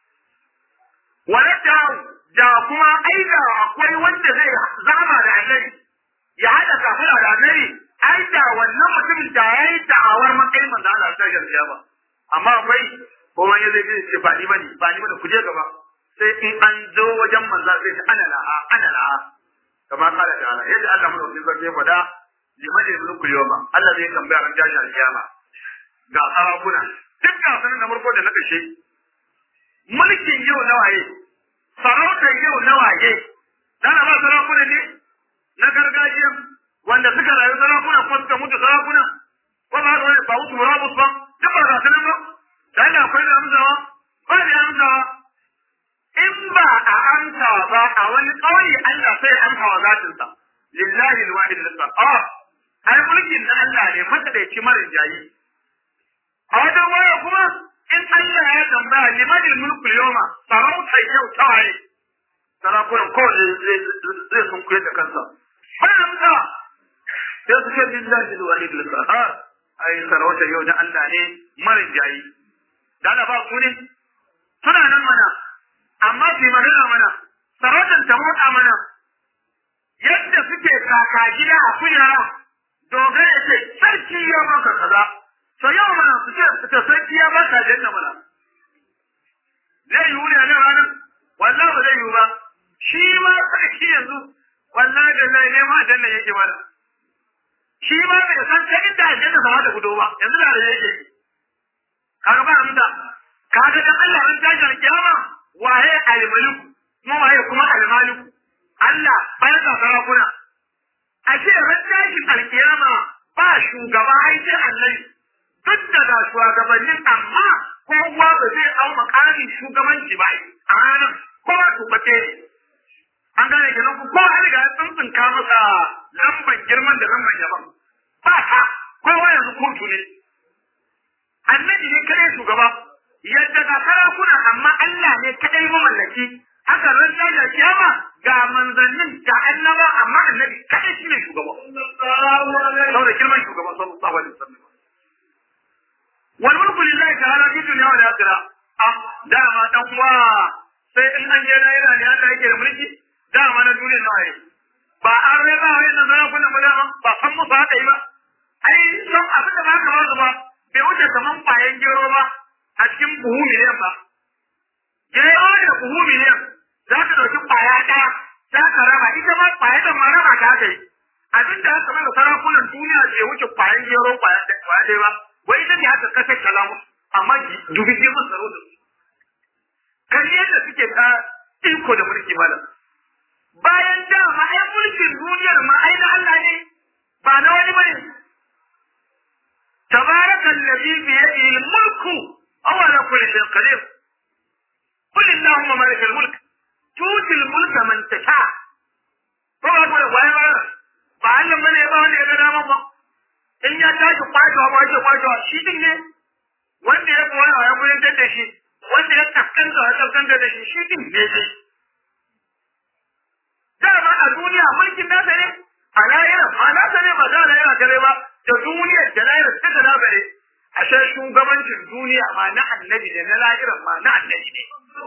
wala da da kuma aida akwai wanda zai zama da annabi ya hada kafara da annabi ai da wannan mutumin da yayi da'awar matsayin manzo Allah ta gaskiya ba amma akwai ko wani zai ce ba ni bane ba ni bane ku je gaba sai in an zo wajen manzo sai ta ana laha ana laha kama kala da Allah yadda Allah mun wajen zai faɗa liman da mulku yoma Allah zai tambaya ran jashi alkiyama ga sarakuna duk gasanin na farko da na kashe mulkin yau na waye sarautar yau na waye dana ba sarakuna ne na gargajiya wanda suka rayu sarakuna ko suka mutu sarakuna ko ba da wani ba wuce murabus ba duk ba gasanin ba da Allah akwai da amsawa ba da amsawa in ba a amsa ba a wani ƙauye Allah sai amsa wa zatinsa lillahi alwahid al-qahhar ai mulkin na Allah ne madadaici marin jayi a wajen waya kuma in Allah ya tambaya liman mulku yawma sarauta yau ta waye sarakunan kowane zai sun kuye da kansa har amsa sai su ce lillahi alwahid al-qahhar ai sarauta yau da Allah ne marin jayi dala ba ku ne suna nan mana amma su magana mana sarautar ta motsa mana yadda suke kaka gida a kujera dogara ce sarki ya maka kaza to yau mana su ce su sarki ya baka janna mana zai yiwu ne nan ranar wallahi ba zai yiwu ba shi ma sarki yanzu wallahi da lai ne ma janna yake mana shi ma bai san ta inda aljanna za ta fito ba yanzu da yake kaga ba amsa kaga dan Allah ran tashi kiyama waye al-malik kuma waye kuma al-malik Allah bai da sarakuna ashe ran tashi alkiyama ba shugaba ai sai Allah duk da ga shugabannin amma kowa ba zai au makamin shugabanci ba a ranar kowa tubace an gane kenan ku kowa an riga ya tsuntsunka masa lamban girman da lamban yaban ba ta kowa yanzu kotu ne annabi ne kadai shugaba yadda ga sarakuna amma Allah ne kadai mamallaki haka ran da kiyama ga manzannin da annaba amma annabi kadai shine shugaba saboda girman shugaba sallallahu alaihi wasallam wal mulku lillahi ta'ala fi dunya wal akhirah ah dama dan uwa sai in an je lahira ne Allah yake da mulki dama na duniya nawa ne ba an raba wa yana sarakuna ba dama ba san musu haka yi ba ai san abin da ba ka ba su ba bai wuce kaman kwayan gero ba a cikin buhu miliyan ba. Gero da buhu miliyan za ka ɗauki kwaya ɗaya za ka raba ita ma kwaya da ma raba ta aka yi. Abin da aka mana sarakunan duniya bai wuce kwayan gero kwaya ɗaya ba. Wai ita ne aka kashe kalamu amma dubi je mun tsaro da su. Kan yadda suke ta iko da mulki malam. Bayan dama ai mulkin duniyar ma ai na Allah ne ba na wani bane. تبارك الذي بيده الملك وهو على كل شيء قدير قل اللهم مالك الملك تؤتي الملك من تشاء طبعا أقول وين بقى فعلم من يبقى wanda ya ga dama ba in ya tashi kwacewa kwace kwacewa shi din ne wanda ya koya ya koyar da shi wanda ya kaskanta ya kaskanta da shi shi din ne shi dama a duniya mulkin nasa ne a lahira ma nasa ne ba da lahira kare ba da duniyar da lahirar ta da labare ashe shugabancin duniya ma na annabi da na lahirar ma na annabi ne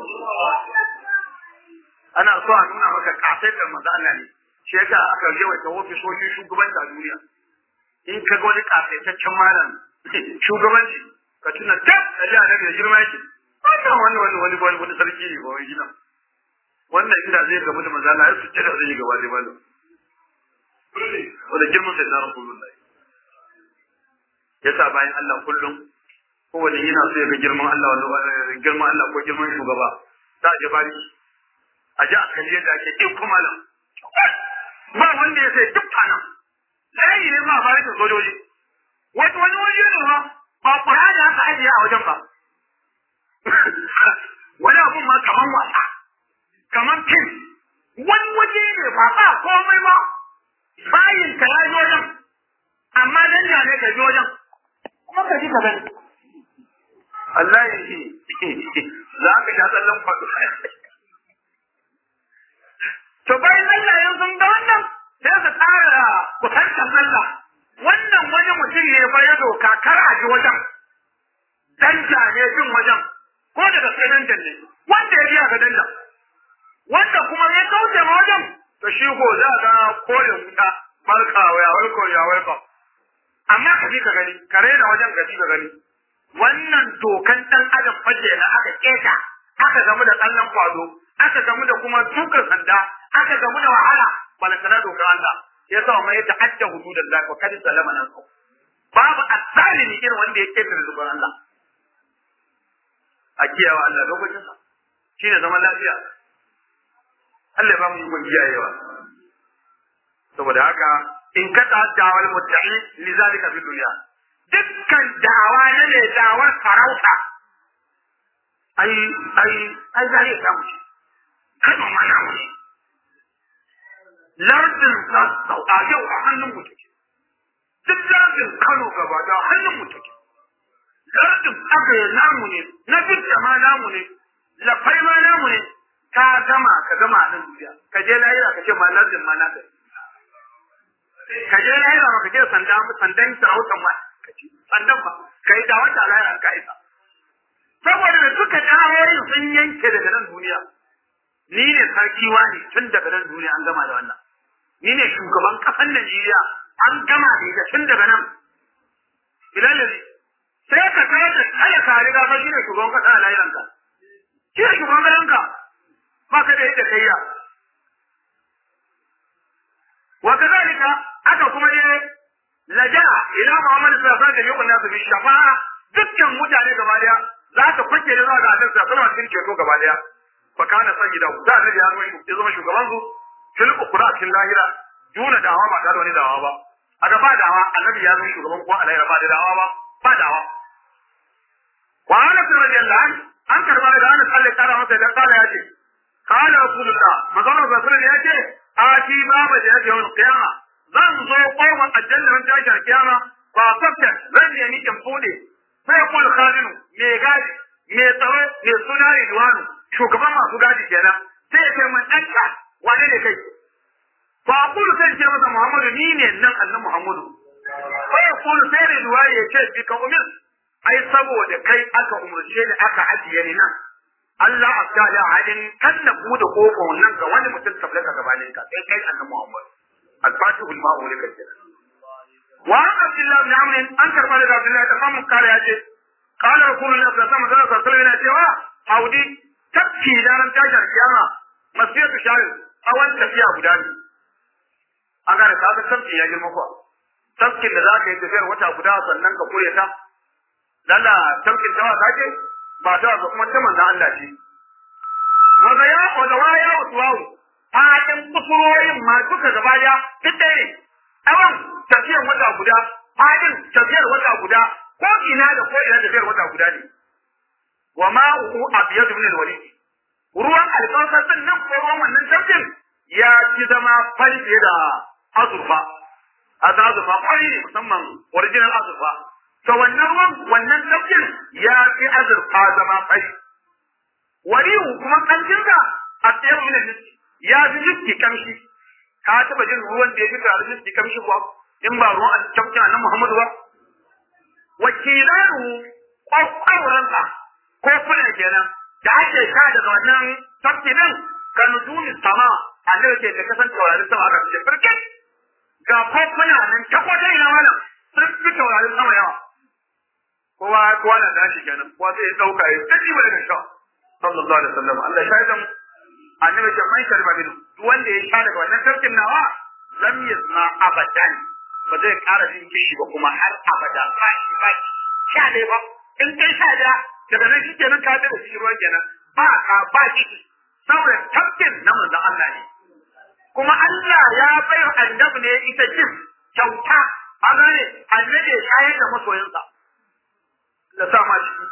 ana so a nuna maka kasaitar maza Allah ne shi yasa aka je wata ofisoshin shugabanci a duniya in ka ga wani kasaitaccen malam shugabanci ka tuna tab da ji annabi da girma yake wannan wani wani wani wani wani sarki ne ba wani gina wannan inda zai gamu da maza Allah ya su da zai yi gaba da malam wanda girman sai na rasulullahi yasa bayan Allah kullum kowane yana so ya ga girman Allah wanda girman Allah ko girman shugaba za a je bari a ji a kalli yadda ake iko malam ba wanda ya sai duk fanan layi ne ma bari da sojoji wani wani waje ne ma ba kura da aka ajiye a wajen ba wani abun ma kaman wasa kaman fim wani waje ne ba ba komai ba bayin ka ya ji wajen amma dan da ne ka ji wajen kuma ka ji ka gani Allah ya ce za ka sha tsallan kwado to bayan Allah ya sun ga wannan sai ka tsara kusantar Allah wannan wani mutum ne fa ya doka kar a ji wajen danja ne jin wajen ko daga sai danjan ne wanda ya biya ga danja wanda kuma ya kauce ma wajen to shi ko za ga kore wuta barka ya walko ya walko amma ka ji ka gani ka raina wajen ka ji ka gani wannan dokan dan adam fage na aka keta aka gamu da tsallan kwado aka gamu da kuma dukan sanda aka gamu da wahala balantana dokar Allah ya sa mai ta'adda hududan Allah wa kad salama nan babu asalimi irin wanda ya keta dokar Allah a kiyawa Allah lokacin sa shine zaman lafiya Allah ya ba mu yi kiyayewa saboda haka in ka ta dawal muttaqin li zalika fi dunya dukkan dawa na ne dawar farauta ai ai ai zai ya samu shi kada ma na wani lardin sassau a yau a hannun mu take duk lardin Kano gaba da hannun mu take lardin agaye namu ne na bidda ma namu ne lafai ma namu ne ka gama ka gama a nan duniya ka je lahira ka ce ma lardin ma na gari ka je lahira ba ka je sandan sandan sarautan ma ka ce sandan ba ka yi da wata lahira ka isa saboda da duka dawoyin sun yanke daga nan duniya ni ne sarki wani tun daga nan duniya an gama da wannan ni ne shugaban kasan Najeriya an gama da ita tun daga nan bilalari sai ka kai da kala ka riga ka shi ne shugaban kasa a lahiranka shi ne shugaban garinka ba ka da yadda kai ya wa kazalika aka kuma ne laja'a ila Muhammad sallallahu alaihi wasallam da nasu bi shafa'a dukkan mutane gaba daya za ta kwace da zuwa ga Annabi sallallahu alaihi wasallam ceto gaba daya fa kana sayyida da Annabi ya zama ya zama shugaban su fil ukhra fil lahira duna dawa ba da wani dawa ba a gaba dawa Annabi ya zama shugaban ko a lahira ba da dawa ba ba dawa wa ana radiyallahu anhu an karba daga Anas Allah ya kara masa da kala ya ce qala rasulullah magana rasulullah ya ce ati baba da yake yawan qiyama zan zo kofar aljanna ran tashi a kiyama ba fafta zan yi ni in bude sai kul khazinu me gadi me tsaro me suna ridwanu shugaban masu gadi kenan sai ya ce mun danka wane ne kai fa aqulu sai ce masa muhammadu ni ne nan annabi muhammadu fa yaqulu sai ridwanu ya ce bi ka umir ai saboda kai aka umarce ni aka ajiye ni nan Allah abdala halin kan na bude kofar nan ga wani mutum kabla ka gabanin ka sai kai annabi Muhammad al-fatihu al-ma'u lika wa Abdullah ibn Amr an karba daga Abdullah da mamu kare ya ce qala rasulullahi sallallahu alaihi wasallam yana cewa haudi tafki da ran tashar kiyama masiyatu sharin awan tafiya guda ne an gane ka ga tafki ya girma kuwa tafkin da za ka yi tafiyar wata guda sannan ka koya ta lalla tafkin tawa ka ce ba ta ga kuma ta manzan Allah ce. Wanda ya wanda wa ya wasu wawu, fadin kusurorin ma duka gaba da duk ɗaya ne. Tsawon tafiyar wata guda, fadin tafiyar wata guda, ko ina da ko ina tafiyar wata guda ne. Wa ma uku abiyar min alwali. Ruwan alkawasar din nan ko ruwan wannan tafkin ya ci zama fari fiye da azurfa. A azurfa fari ne musamman original azurfa. to wannan ruwan wannan tafkin ya fi azurfa zama fari warihu kuma kanjinsa a tsayar mina miski ya fi miski kamshi ka taba jin ruwan da ya fi tare miski kamshi kuwa in ba ruwan tafkin annan muhammadu ba wakilanu kwakwaransa ko kuna kenan da ake sha daga wannan tafkinin ka nujumi sama annabi ke da kasan taurarin sama aka ce birkin ga kofuna nan ta kwata ina malam sun fi taurarin sama yawa kowa kowa na dashi kenan kowa sai ya dauka ya tsaji wa daga sha sallallahu alaihi wasallam Allah ya shaidan annabi ce man sharba min duk wanda ya sha daga wannan sarkin nawa lam yasma abadan ba zai ƙara jin kishi ba kuma har abada ba shi ba sha ne ba in kai sha da daga nan shi kenan ka da shi ruwan kenan ba ka ba kishi saboda tafkin na manzon Allah ne kuma Allah ya bai annabi ne ita jin kyauta a gane annabi ya shayar da masoyinsa da sa ma ciki.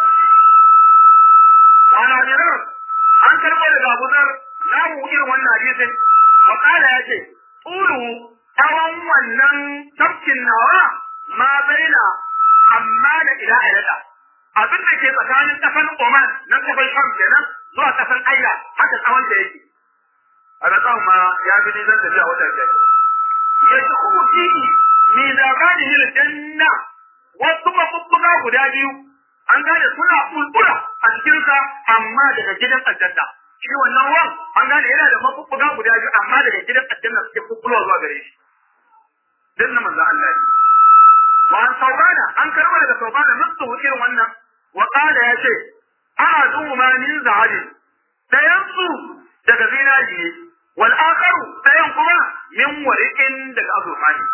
Ana jiran an karɓo daga Abu Zar na mu irin wannan hadisin wa kala ya ce tsulu tsawon wannan tafkin nawa ma baina amma da ila ilada abin da ke tsakanin kafan Oman nan kafan Sham kenan zuwa kafan Aila haka tsawon da yake a da tsawon ma ya fi nisan tafiya wata biyar ya ci kuma fihi mi zagani hil janna wasu mabubbuga guda biyu an gane suna bulbula a cikinsa amma daga gidan aljanna shi wannan ruwan an gane yana da mabubbuga guda biyu amma daga gidan aljanna suke bulbula zuwa gare shi din na manzo Allah ne wa an saubana an karɓa daga saubana nutsu irin wannan wa qala ya ce a'adu ma min zahabi dayan su daga zinari ne wal akharu dayan kuma min wariqin daga azurfa ne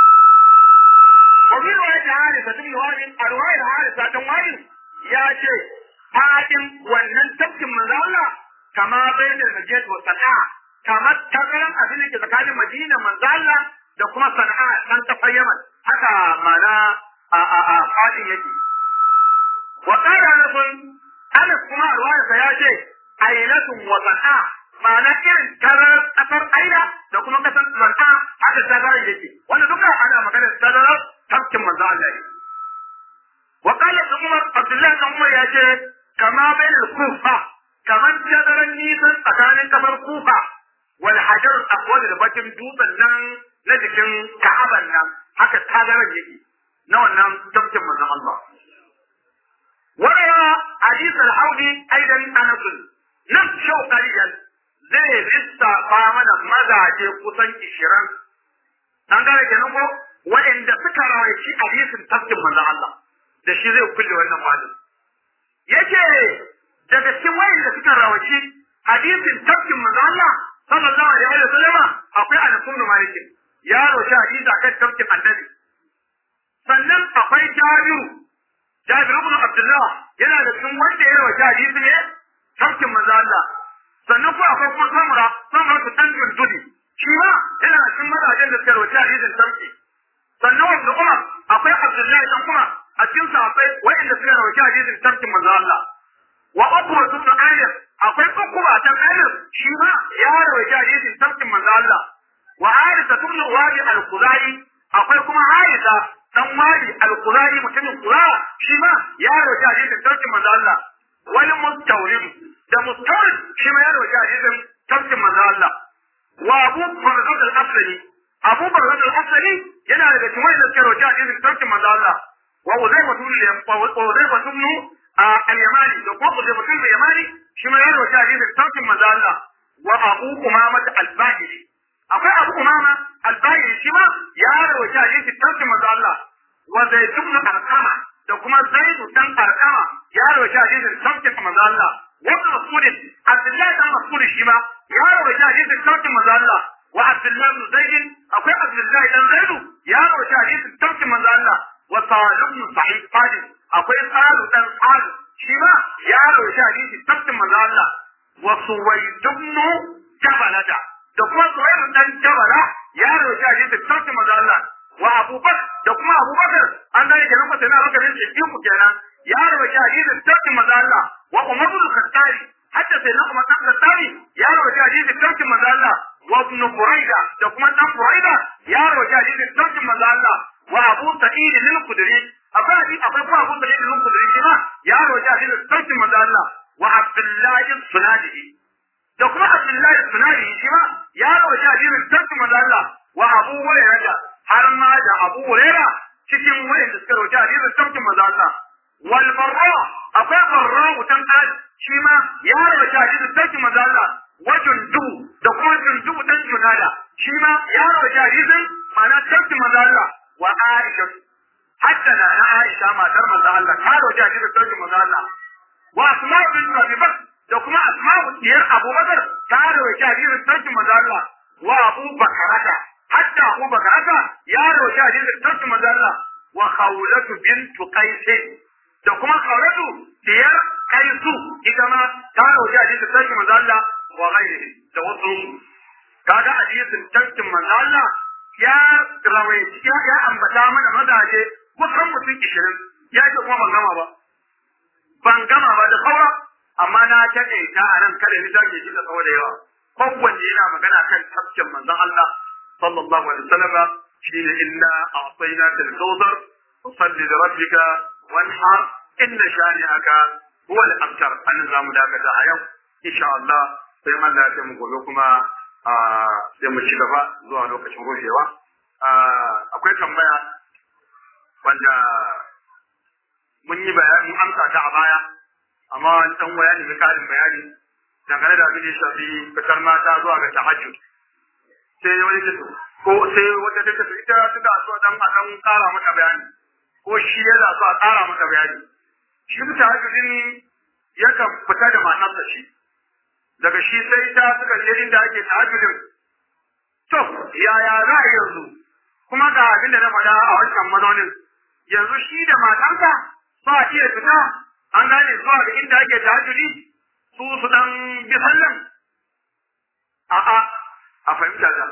وفي رواية حارثة بن وائل رواية حارثة بن وائل يا شيء فاتن wannan tafkin manzo Allah kama bayyana Najd wa Sana'a kama takaran abin da ke tsakanin Madina manzo Allah da kuma Sana'a dan ta Yaman haka mana a a a fadin yake wa qala nafun Anas kuma ruwaya sa ya ce ailatun wa Sana'a ma'ana irin tarar kasar Aila da kuma kasar Sana'a haka tarar yake wannan duka ana magana tarar tafkin manzo Allah ne. Wa qala Umar Abdullah bin Umar ya ce kama bain kufa kaman tazaran nisan tsakanin kamar kufa wal hajar aswad da bakin dutsen nan na jikin Ka'aban nan haka tazaran yake na wannan tafkin manzo Allah. Wara hadith al-Haudi aidan Anas nan shau qalilan zai lissafa mana mazaje kusan 20 an gane kenan ko waɗanda suka rawaici hadisin tafkin manzon Allah da shi zai kulle wannan malin yace daga cikin waɗanda suka rawaici hadisin tafkin manzon Allah sallallahu alaihi wa sallama akwai Anas ibn Malik ya roshi hadisi akan tafkin annabi sannan akwai Jabiru Jabiru ibn Abdullah yana da cikin wanda ya rawaci hadisi ne tafkin manzon Allah sannan ko akwai kuma Samura Samura ta tanjin dudi shi ma yana cikin mazajen da suka rawaci hadisin tafki sannan wanda Umar akwai Abdullahi dan Umar a cikin sahabbai wa'inda suka rawaci hadisin tarkin manzo Allah wa ukwa ibn Amir akwai ukwa ta Amir shi ma ya rawaci hadisin tarkin manzo Allah wa Harisa ibn Wadi al-Khuzai akwai kuma Harisa dan Wadi al-Khuzai mutumin Qura shi ma ya rawaci hadisin tarkin manzo Allah wal mustawrid da mustawrid shi ma ya rawaci hadisin tarkin manzo Allah wa Abu Barzat al-Aslami Abu Barzat al-Aslami yana daga cikin wanda suka rawaci hadisin tarkin manzo Allah wa Uzayfa ibn Uzayfa ibn al-Yamani da kuma Uzayfa ibn al-Yamani shi ma ya rawaci hadisin tarkin manzo Allah wa Abu Umama al-Bahili akwai Abu Umama al-Bahili shi ma ya rawaci hadisin tarkin manzo Allah wa Zaid ibn Arqama da kuma Zaid dan Arqama ya rawaci hadisin tarkin manzo Allah wa Mas'ud Abdullah dan Mas'ud shi ma ya rawaci hadisin tarkin manzo Allah wa Abdullah ibn Zaid akwai Abdullah dan Zaid ya rawaci hadisin tarkin manzo Allah wa Sa'id ibn Sa'id Fadil akwai Sa'id dan Sa'id shi ma ya rawaci hadisin tarkin manzo Allah wa Suwayd ibn Jabalata da kuma Suwayd dan Jabala ya rawaci hadisin tarkin manzo Allah wa Abubakar da kuma Abubakar an gane kenan ko sai na baka ne shi ku kenan ya rawaci hadisin tarkin manzo Allah wa Umar ibn Khattab hatta sai na Umar ibn Khattab ya rawaci hadisin tarkin manzo Allah wa ibn Buraida da kuma dan Buraida ya rawaci hadisin tarkin manzo Allah wa Abu Sa'id al-Khudri akwai hadisi akwai kuma Abu Sa'id al-Khudri shi ma ya rawaci hadisin tarkin manzo Allah wa Abdullah al-Sunadi da kuma Abdullah al-Sunadi shi ma ya rawaci hadisin tarkin manzo Allah wa Abu Hurairah har ma da Abu Hurairah cikin wayanda suka rawaci hadisin tarkin manzo Allah wal barra akwai barra mutan al shi ma ya rawaci hadisin tarkin manzo Allah wa jundu da kuma jundu dan junada shi ma ya rawaci hadisin ma'ana tarkin manzo Allah wa Aisha hatta na na Aisha matar manzo Allah ta rawaci hadisin tarkin manzo Allah wa Asma'u bint Abi Bakr da kuma Asma'u diyar Abu Bakr ta rawaci hadisin tarkin manzo Allah wa Abu Bakrata hatta Abu Bakrata ya rawaci hadisin tarkin manzo Allah wa Khawlatu bint Qais da kuma Khawlatu diyar Qaisu ita ma ta rawaci hadisin tarkin manzo Allah wa ghairihi da wasu kaga hadisin tarkin manzo Allah ya rawaici ya ya ambata mana mazaje kusan mutum 20 ya ce kuma ban gama ba ban gama ba da saura amma na taɗe ta a nan kada ni take shi da tsawo da yawa kowanne yana magana kan tafkin manzon Allah sallallahu alaihi wasallam shine inna a'tainaka al-kawthar fasalli li rabbika wanhar inna shani'aka huwa al-abtar an zamu dakata a yau insha Allah sai Allah ya mu gobe kuma sai mu ci gaba zuwa lokacin rufewa akwai tambaya wanda mun yi bayani mun amsa ta a baya amma wani dan waya ne karin bayani dangane da abin da ya shafi fitar mata zuwa ga tahajjud sai wani ta ko sai wata ta tafi ita suka so dan a dan kara mata bayani ko shi ya za so a kara mata bayani shi tahajjudin yakan fita da matarsa shi daga shi sai ta suka je inda ake tahajjudin to yaya za a yanzu kuma ga abin da na faɗa a wancan mazaunin yanzu shi da matarsa ba iya fita an gane zuwa ga inda ake tahajjudi su su dan bi sallan a'a a fahimta ta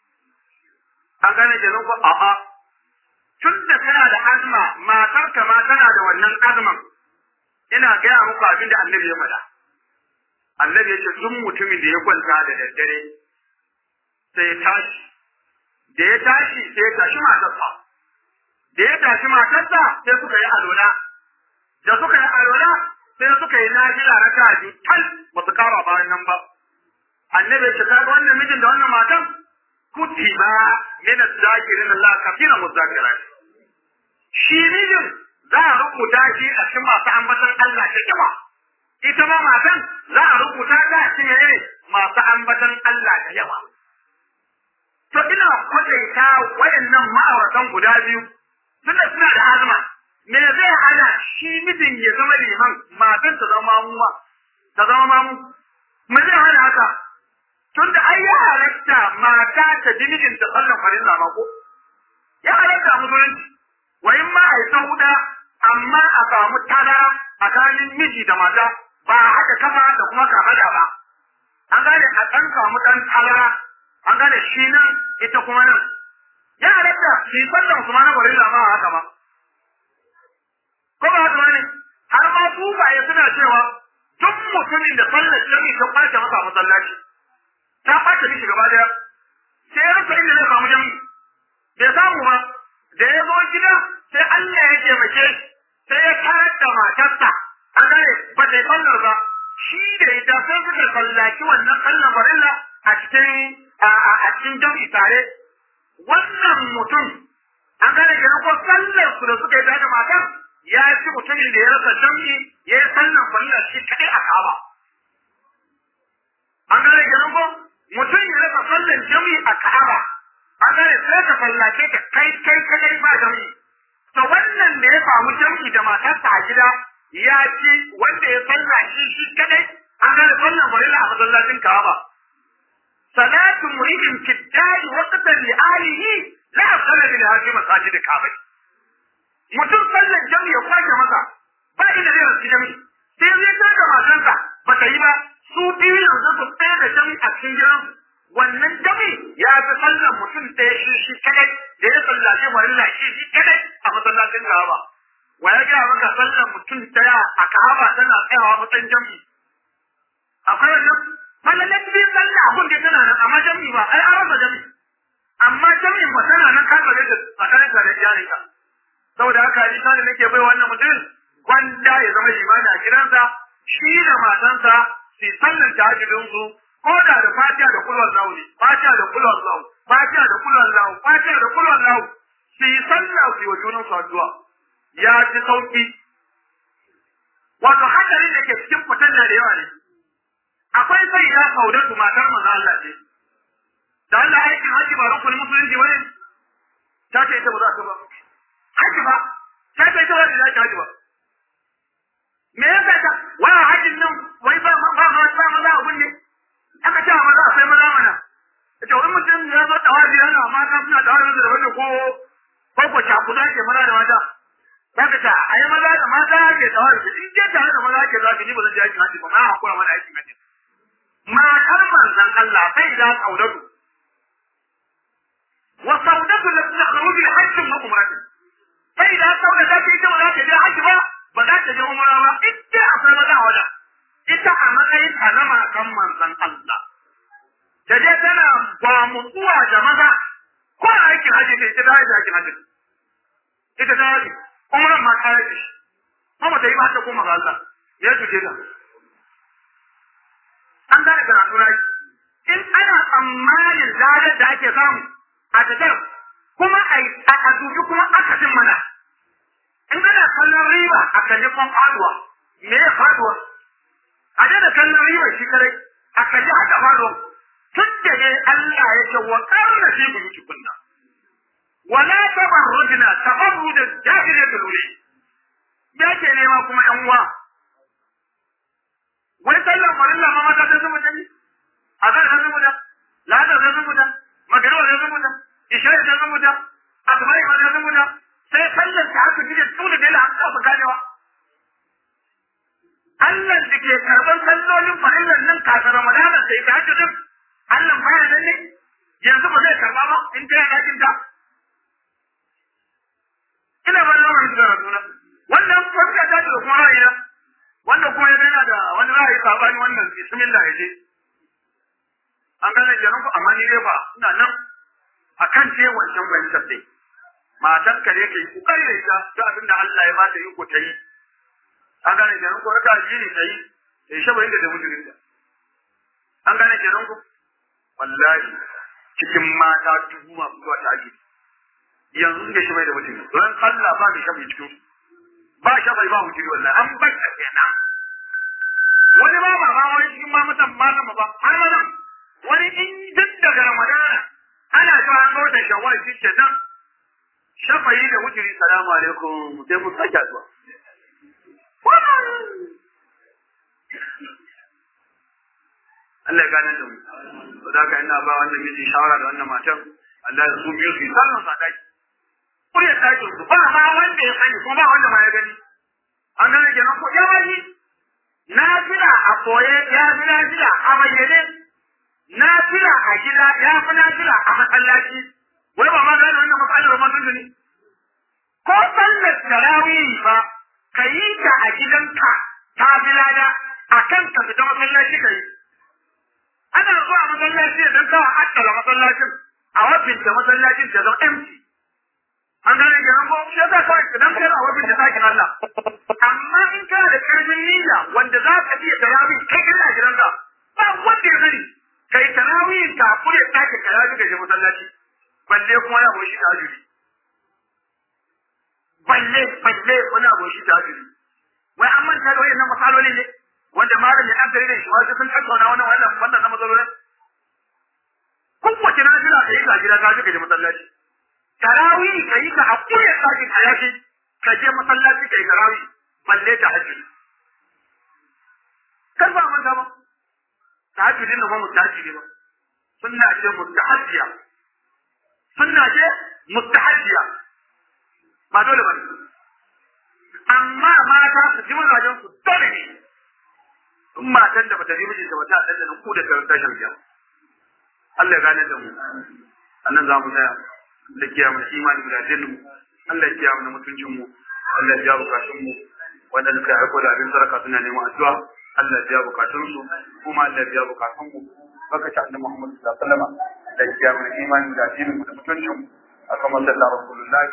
an gane kenan ko a'a tun da kana da azma matarka ma tana da wannan azman ina gaya muku abin da annabi ya faɗa annabi ya ce duk mutumin da ya kwanta da daddare sai ya tashi da ya tashi sai ya tashi matarsa da ya tashi matarsa sai suka yi alola da suka yi alola sai suka yi nafila raka biyu tal ba su kara bayan nan ba annabi ya ce kaga wannan mijin da wannan matan kutiba min az-zakirin Allah kafina muzakirat shi mijin za a rubuta shi a cikin masu ambatan Allah ta kiba ita ma matan za a rubuta ta shi ne masu ambatan Allah da yawa. To ina kwataita waɗannan ma'auratan guda biyu tunda suna da azuma me zai hana shi mijin ya zama liman matan ta zama mamuwa ta zama mamu me zai hana haka tunda ai ya halatta mata ta ji mijin ta sallan farilla ma ko ya halatta musulunci wa in ma ai sauda amma a samu tara tsakanin miji da mata ba haka kafa da kuma kafada ba an gane a ɗan samu ɗan tara an gane shi nan ita kuma nan ya halatta shi sallan su ma na barilla ma haka ba ko ba haka wani har ma tufaye suna cewa duk mutumin da sallar jami'i ta kwace masa masallaci ta kwace mishi gaba daya sai ya rasa inda zai samu jami'i bai samu ba da ya zo gida sai Allah ya taimake shi sai ya karar da matarsa a gane ba ta yi sallar ba shi da ita sai suka sallaci wannan sallar farilla a cikin a cikin jami'i tare wannan mutum an gane kenan ko sallar su da suka yi tare da matar ya ci mutumin da ya rasa jami'i ya yi sallar farilla shi kaɗai a kaba an gane kenan ko mutum ya rasa sallar jami'i a ka'aba an gane sai ka sallace ta kai kai kadai ba jami'i to wannan da ya samu jami'i da matarsa a gida ya ci wanda ya salla shi shi kadai an gane sallar farilla a masallacin ka'aba salatu muridin fiddai waqtan li alihi la asala lil hadi masajid ka'aba mutum sallar jami'i ya kwace masa ba inda zai rasu jami'i sai zai taka matarsa ba ta yi ba su biyu yanzu su tsaye da jami'i a cikin gidan wannan jami'i ya fi sallar mutum ɗaya shi shi kadai da ya sallace farilla shi shi kadai a masallacin Ka'aba wa ya gaya maka sallar mutum ɗaya a Ka'aba tana tsayawa matsayin jami'i akwai wannan fallalan biyu sallah abun da tana nan amma jami'i ba ai an rasa jami'i amma jami'in ba tana nan kan da tsakanin ka da iyalinka saboda haka ni da nake bai wannan mutum gwanda ya zama limani a gidansa shi da matansa su sallar tahajjudin su ko da da fatiha da kulwan lahu ne fatiha da kulwan lahu fatiha da kulwan lahu fatiha da kulwan lahu su yi sallah su yi wa junan su addu'a ya ci sauki wato hadarin da ke cikin fitan na da yawa ne akwai sai ya saudatu matar manzo Allah ce da Allah aikin haji ba rukunin musulunci wani ta ce ita ba za ta ba haji ba ta ce ita wani za ta haji ba me yasa ta wai hajin nan wai ba ba ba ba maza abun ne aka ce maza akwai maza mana ita wani mutum ya zo tawazi yana mata suna tawazi da wani ko ko ko cakuda ke maza da mata zaka ta ai maza da mata ke tawazi in je tare da maza ke zafi ni ba zan je aikin haji ba ma hakura mana aikin haji matar manzon Allah sai da kaudatu wa saudatu la takhruju al-hajj wa umrah sai da saudatu ta ita ba za ta je haji ba ba za ta je umra ba ita akwai maza a wajen ita a matsayin ta na matan manzon Allah ta je tana ba mutuwa da maza ko a aikin haji ne ita ta yi aikin haji ita ta yi umran ma ta yi kuma ta yi ba ta koma ga Allah ya tuke ta an gane karatu na in ana tsammanin ladar da ake samu a tattar kuma a dubi kuma akasin mana in ana kallon riba a kalli kwan faduwa me ya faduwa a daina kallon riba shi kare a kalli haka faduwa tun da dai Allah ya ce wa karna fi buyuti kunna wala tabarrujna tabarruj al-jahiliyyah al-ula ya ke nema kuma yan uwa wai sallar farilla ma mata sai zubuta ne a kan sai zubuta lada sai zubuta magariba sai zubuta isha'i sai zubuta asma'i ma sai zubuta sai sallar ta haka jide tuna da la haka ba ganewa Allah da ke karban sallolin farillan nan kafin Ramadana sai ta hajji din Allah baya nan ne yanzu ba zai karba ba in ta yana dakin ta ina ban lamarin da rasuna wannan fuska ta da kuma ra'ayi wanda kuma yana da wani ra'ayi sabani wannan bismillah ya je an gane kenan ku amma ni dai ba ina nan akan ce wancan fahimtar dai matar ka ne kai ku kai da ita ta abin da Allah ya bata yi ko ta yi an gane kenan ku raka ji ne ta yi ta yi shabarin da da mutumin da an gane kenan ku wallahi cikin mata dubu masu zuwa ta aji yanzu suke shabai da mutum don Allah ba mai shabai cikin su ba shi bai ba wujudi wallahi an bai ta kenan wani ba ba wani cikin ma mutan malama ba har malam wani in duk daga ramadana ana cewa an ga wata shawwal shi ke nan shafayi da wujudi salamu alaikum sai mu sake zuwa Allah ya gane da mu to da ka ina ba wannan miji shawara da wannan matan Allah ya su biyu su yi sallan sadaki kurya ɗakin su ba ma wanda ya sani ko ba wanda ma ya gani an gane kenan ko ya bani na fila a koye ya fi na fila a bayyane na fila a gida ya fi na fila a masallaci wai ba ma gane wannan matsalar ma tun ne ko sallar tarawih ba ka yi ta a gidanka ta fi lada a kan ka fita masallaci ka yi ana zuwa masallaci don kawai akkala masallacin a wabinta masallacin ta zama empty an gane kenan ko shi yasa kawai idan kai a wabinta ɗakin Allah amma in kana da karfin niyya wanda za ka iya tarawih kai kana a gidanka ba wanda ya sani kai tarawih ka kure ɗakin ka ya ji gaje masallaci balle kuma ya boshi tajiri balle balle wani aboshi tajiri wai an manta da wayannan masalolin ne wanda malami an gare da shi ma sun tattauna wannan wannan wannan na matsalolin kowace na jira ka yi ka gida ka je ka je masallaci tarawih ka yi ka hakuri ya sake ka yaki ka je masallaci ka yi tarawih balle ta hajji kar ba manta ba ta hajji din ba mustahajji ba sunna ce mustahajjiya sunna ce mustahajjiya ba dole ba amma mata su ji mazajen su dole ne in matan da bata ji mijinta ba ta dandana ku da tashin biya Allah ya gane da mu annan za mu tsaya da kiyaye mu imani da dinin mu Allah ya kiyaye mu mutuncin mu Allah ya jawo bukatun mu wanda suka aiko da abin saraka suna neman addu'a Allah ya biya bukatun su kuma Allah ya biya bukatun mu baka ta annabi Muhammad sallallahu alaihi wasallam da kiyaye mu imani da dinin mu da mutuncin mu aka masalla rasulullahi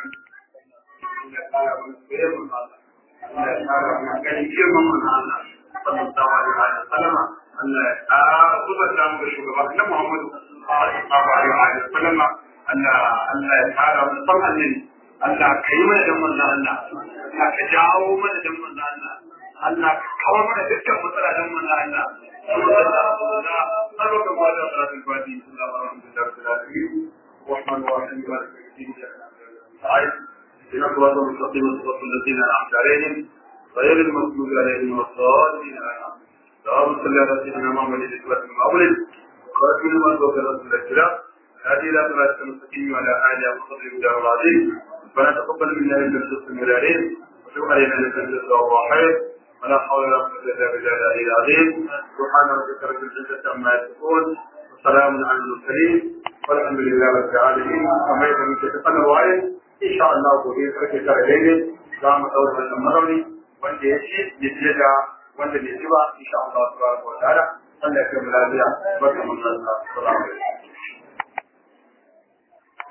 Allah ya zuba da mu da shugaba na Muhammadu sallallahu alaihi wa sallam Allah Allah ya fara mu san annabi Allah ka yi mana dan manzo Allah Allah ka jawo mana dan manzo Allah Allah ka kawar mana dukkan matsala dan manzo Allah Allah ma da salatul fati الرحمن الرحيم مالك يوم الدين إن صراط المستقيم صراط الذين أنعمت عليهم غير المغضوب عليهم ولا الضالين اللهم صل على سيدنا محمد الإسلام المولد وخاتم لما سبق رسول الكلام هذه لا صراط المستقيم وعلى آله وصحبه الدار العظيم ربنا تقبل منا إنك أنت السميع العليم وتب علينا إنك أنت التواب الرحيم ولا حول ولا قوة إلا بالله العلي العظيم سبحان ربك رب العزة عما يصفون وسلام على المرسلين والحمد لله رب العالمين كما يتم تتقن الوعي إن شاء الله gobe karfe tara daidai za mu ɗaura wannan marauni wanda ya ci ya fiye da wanda bai ci ba insha Allah subhanahu wa ta'ala Allah ya kai mu lafiya barka mun Allah salamu alaikum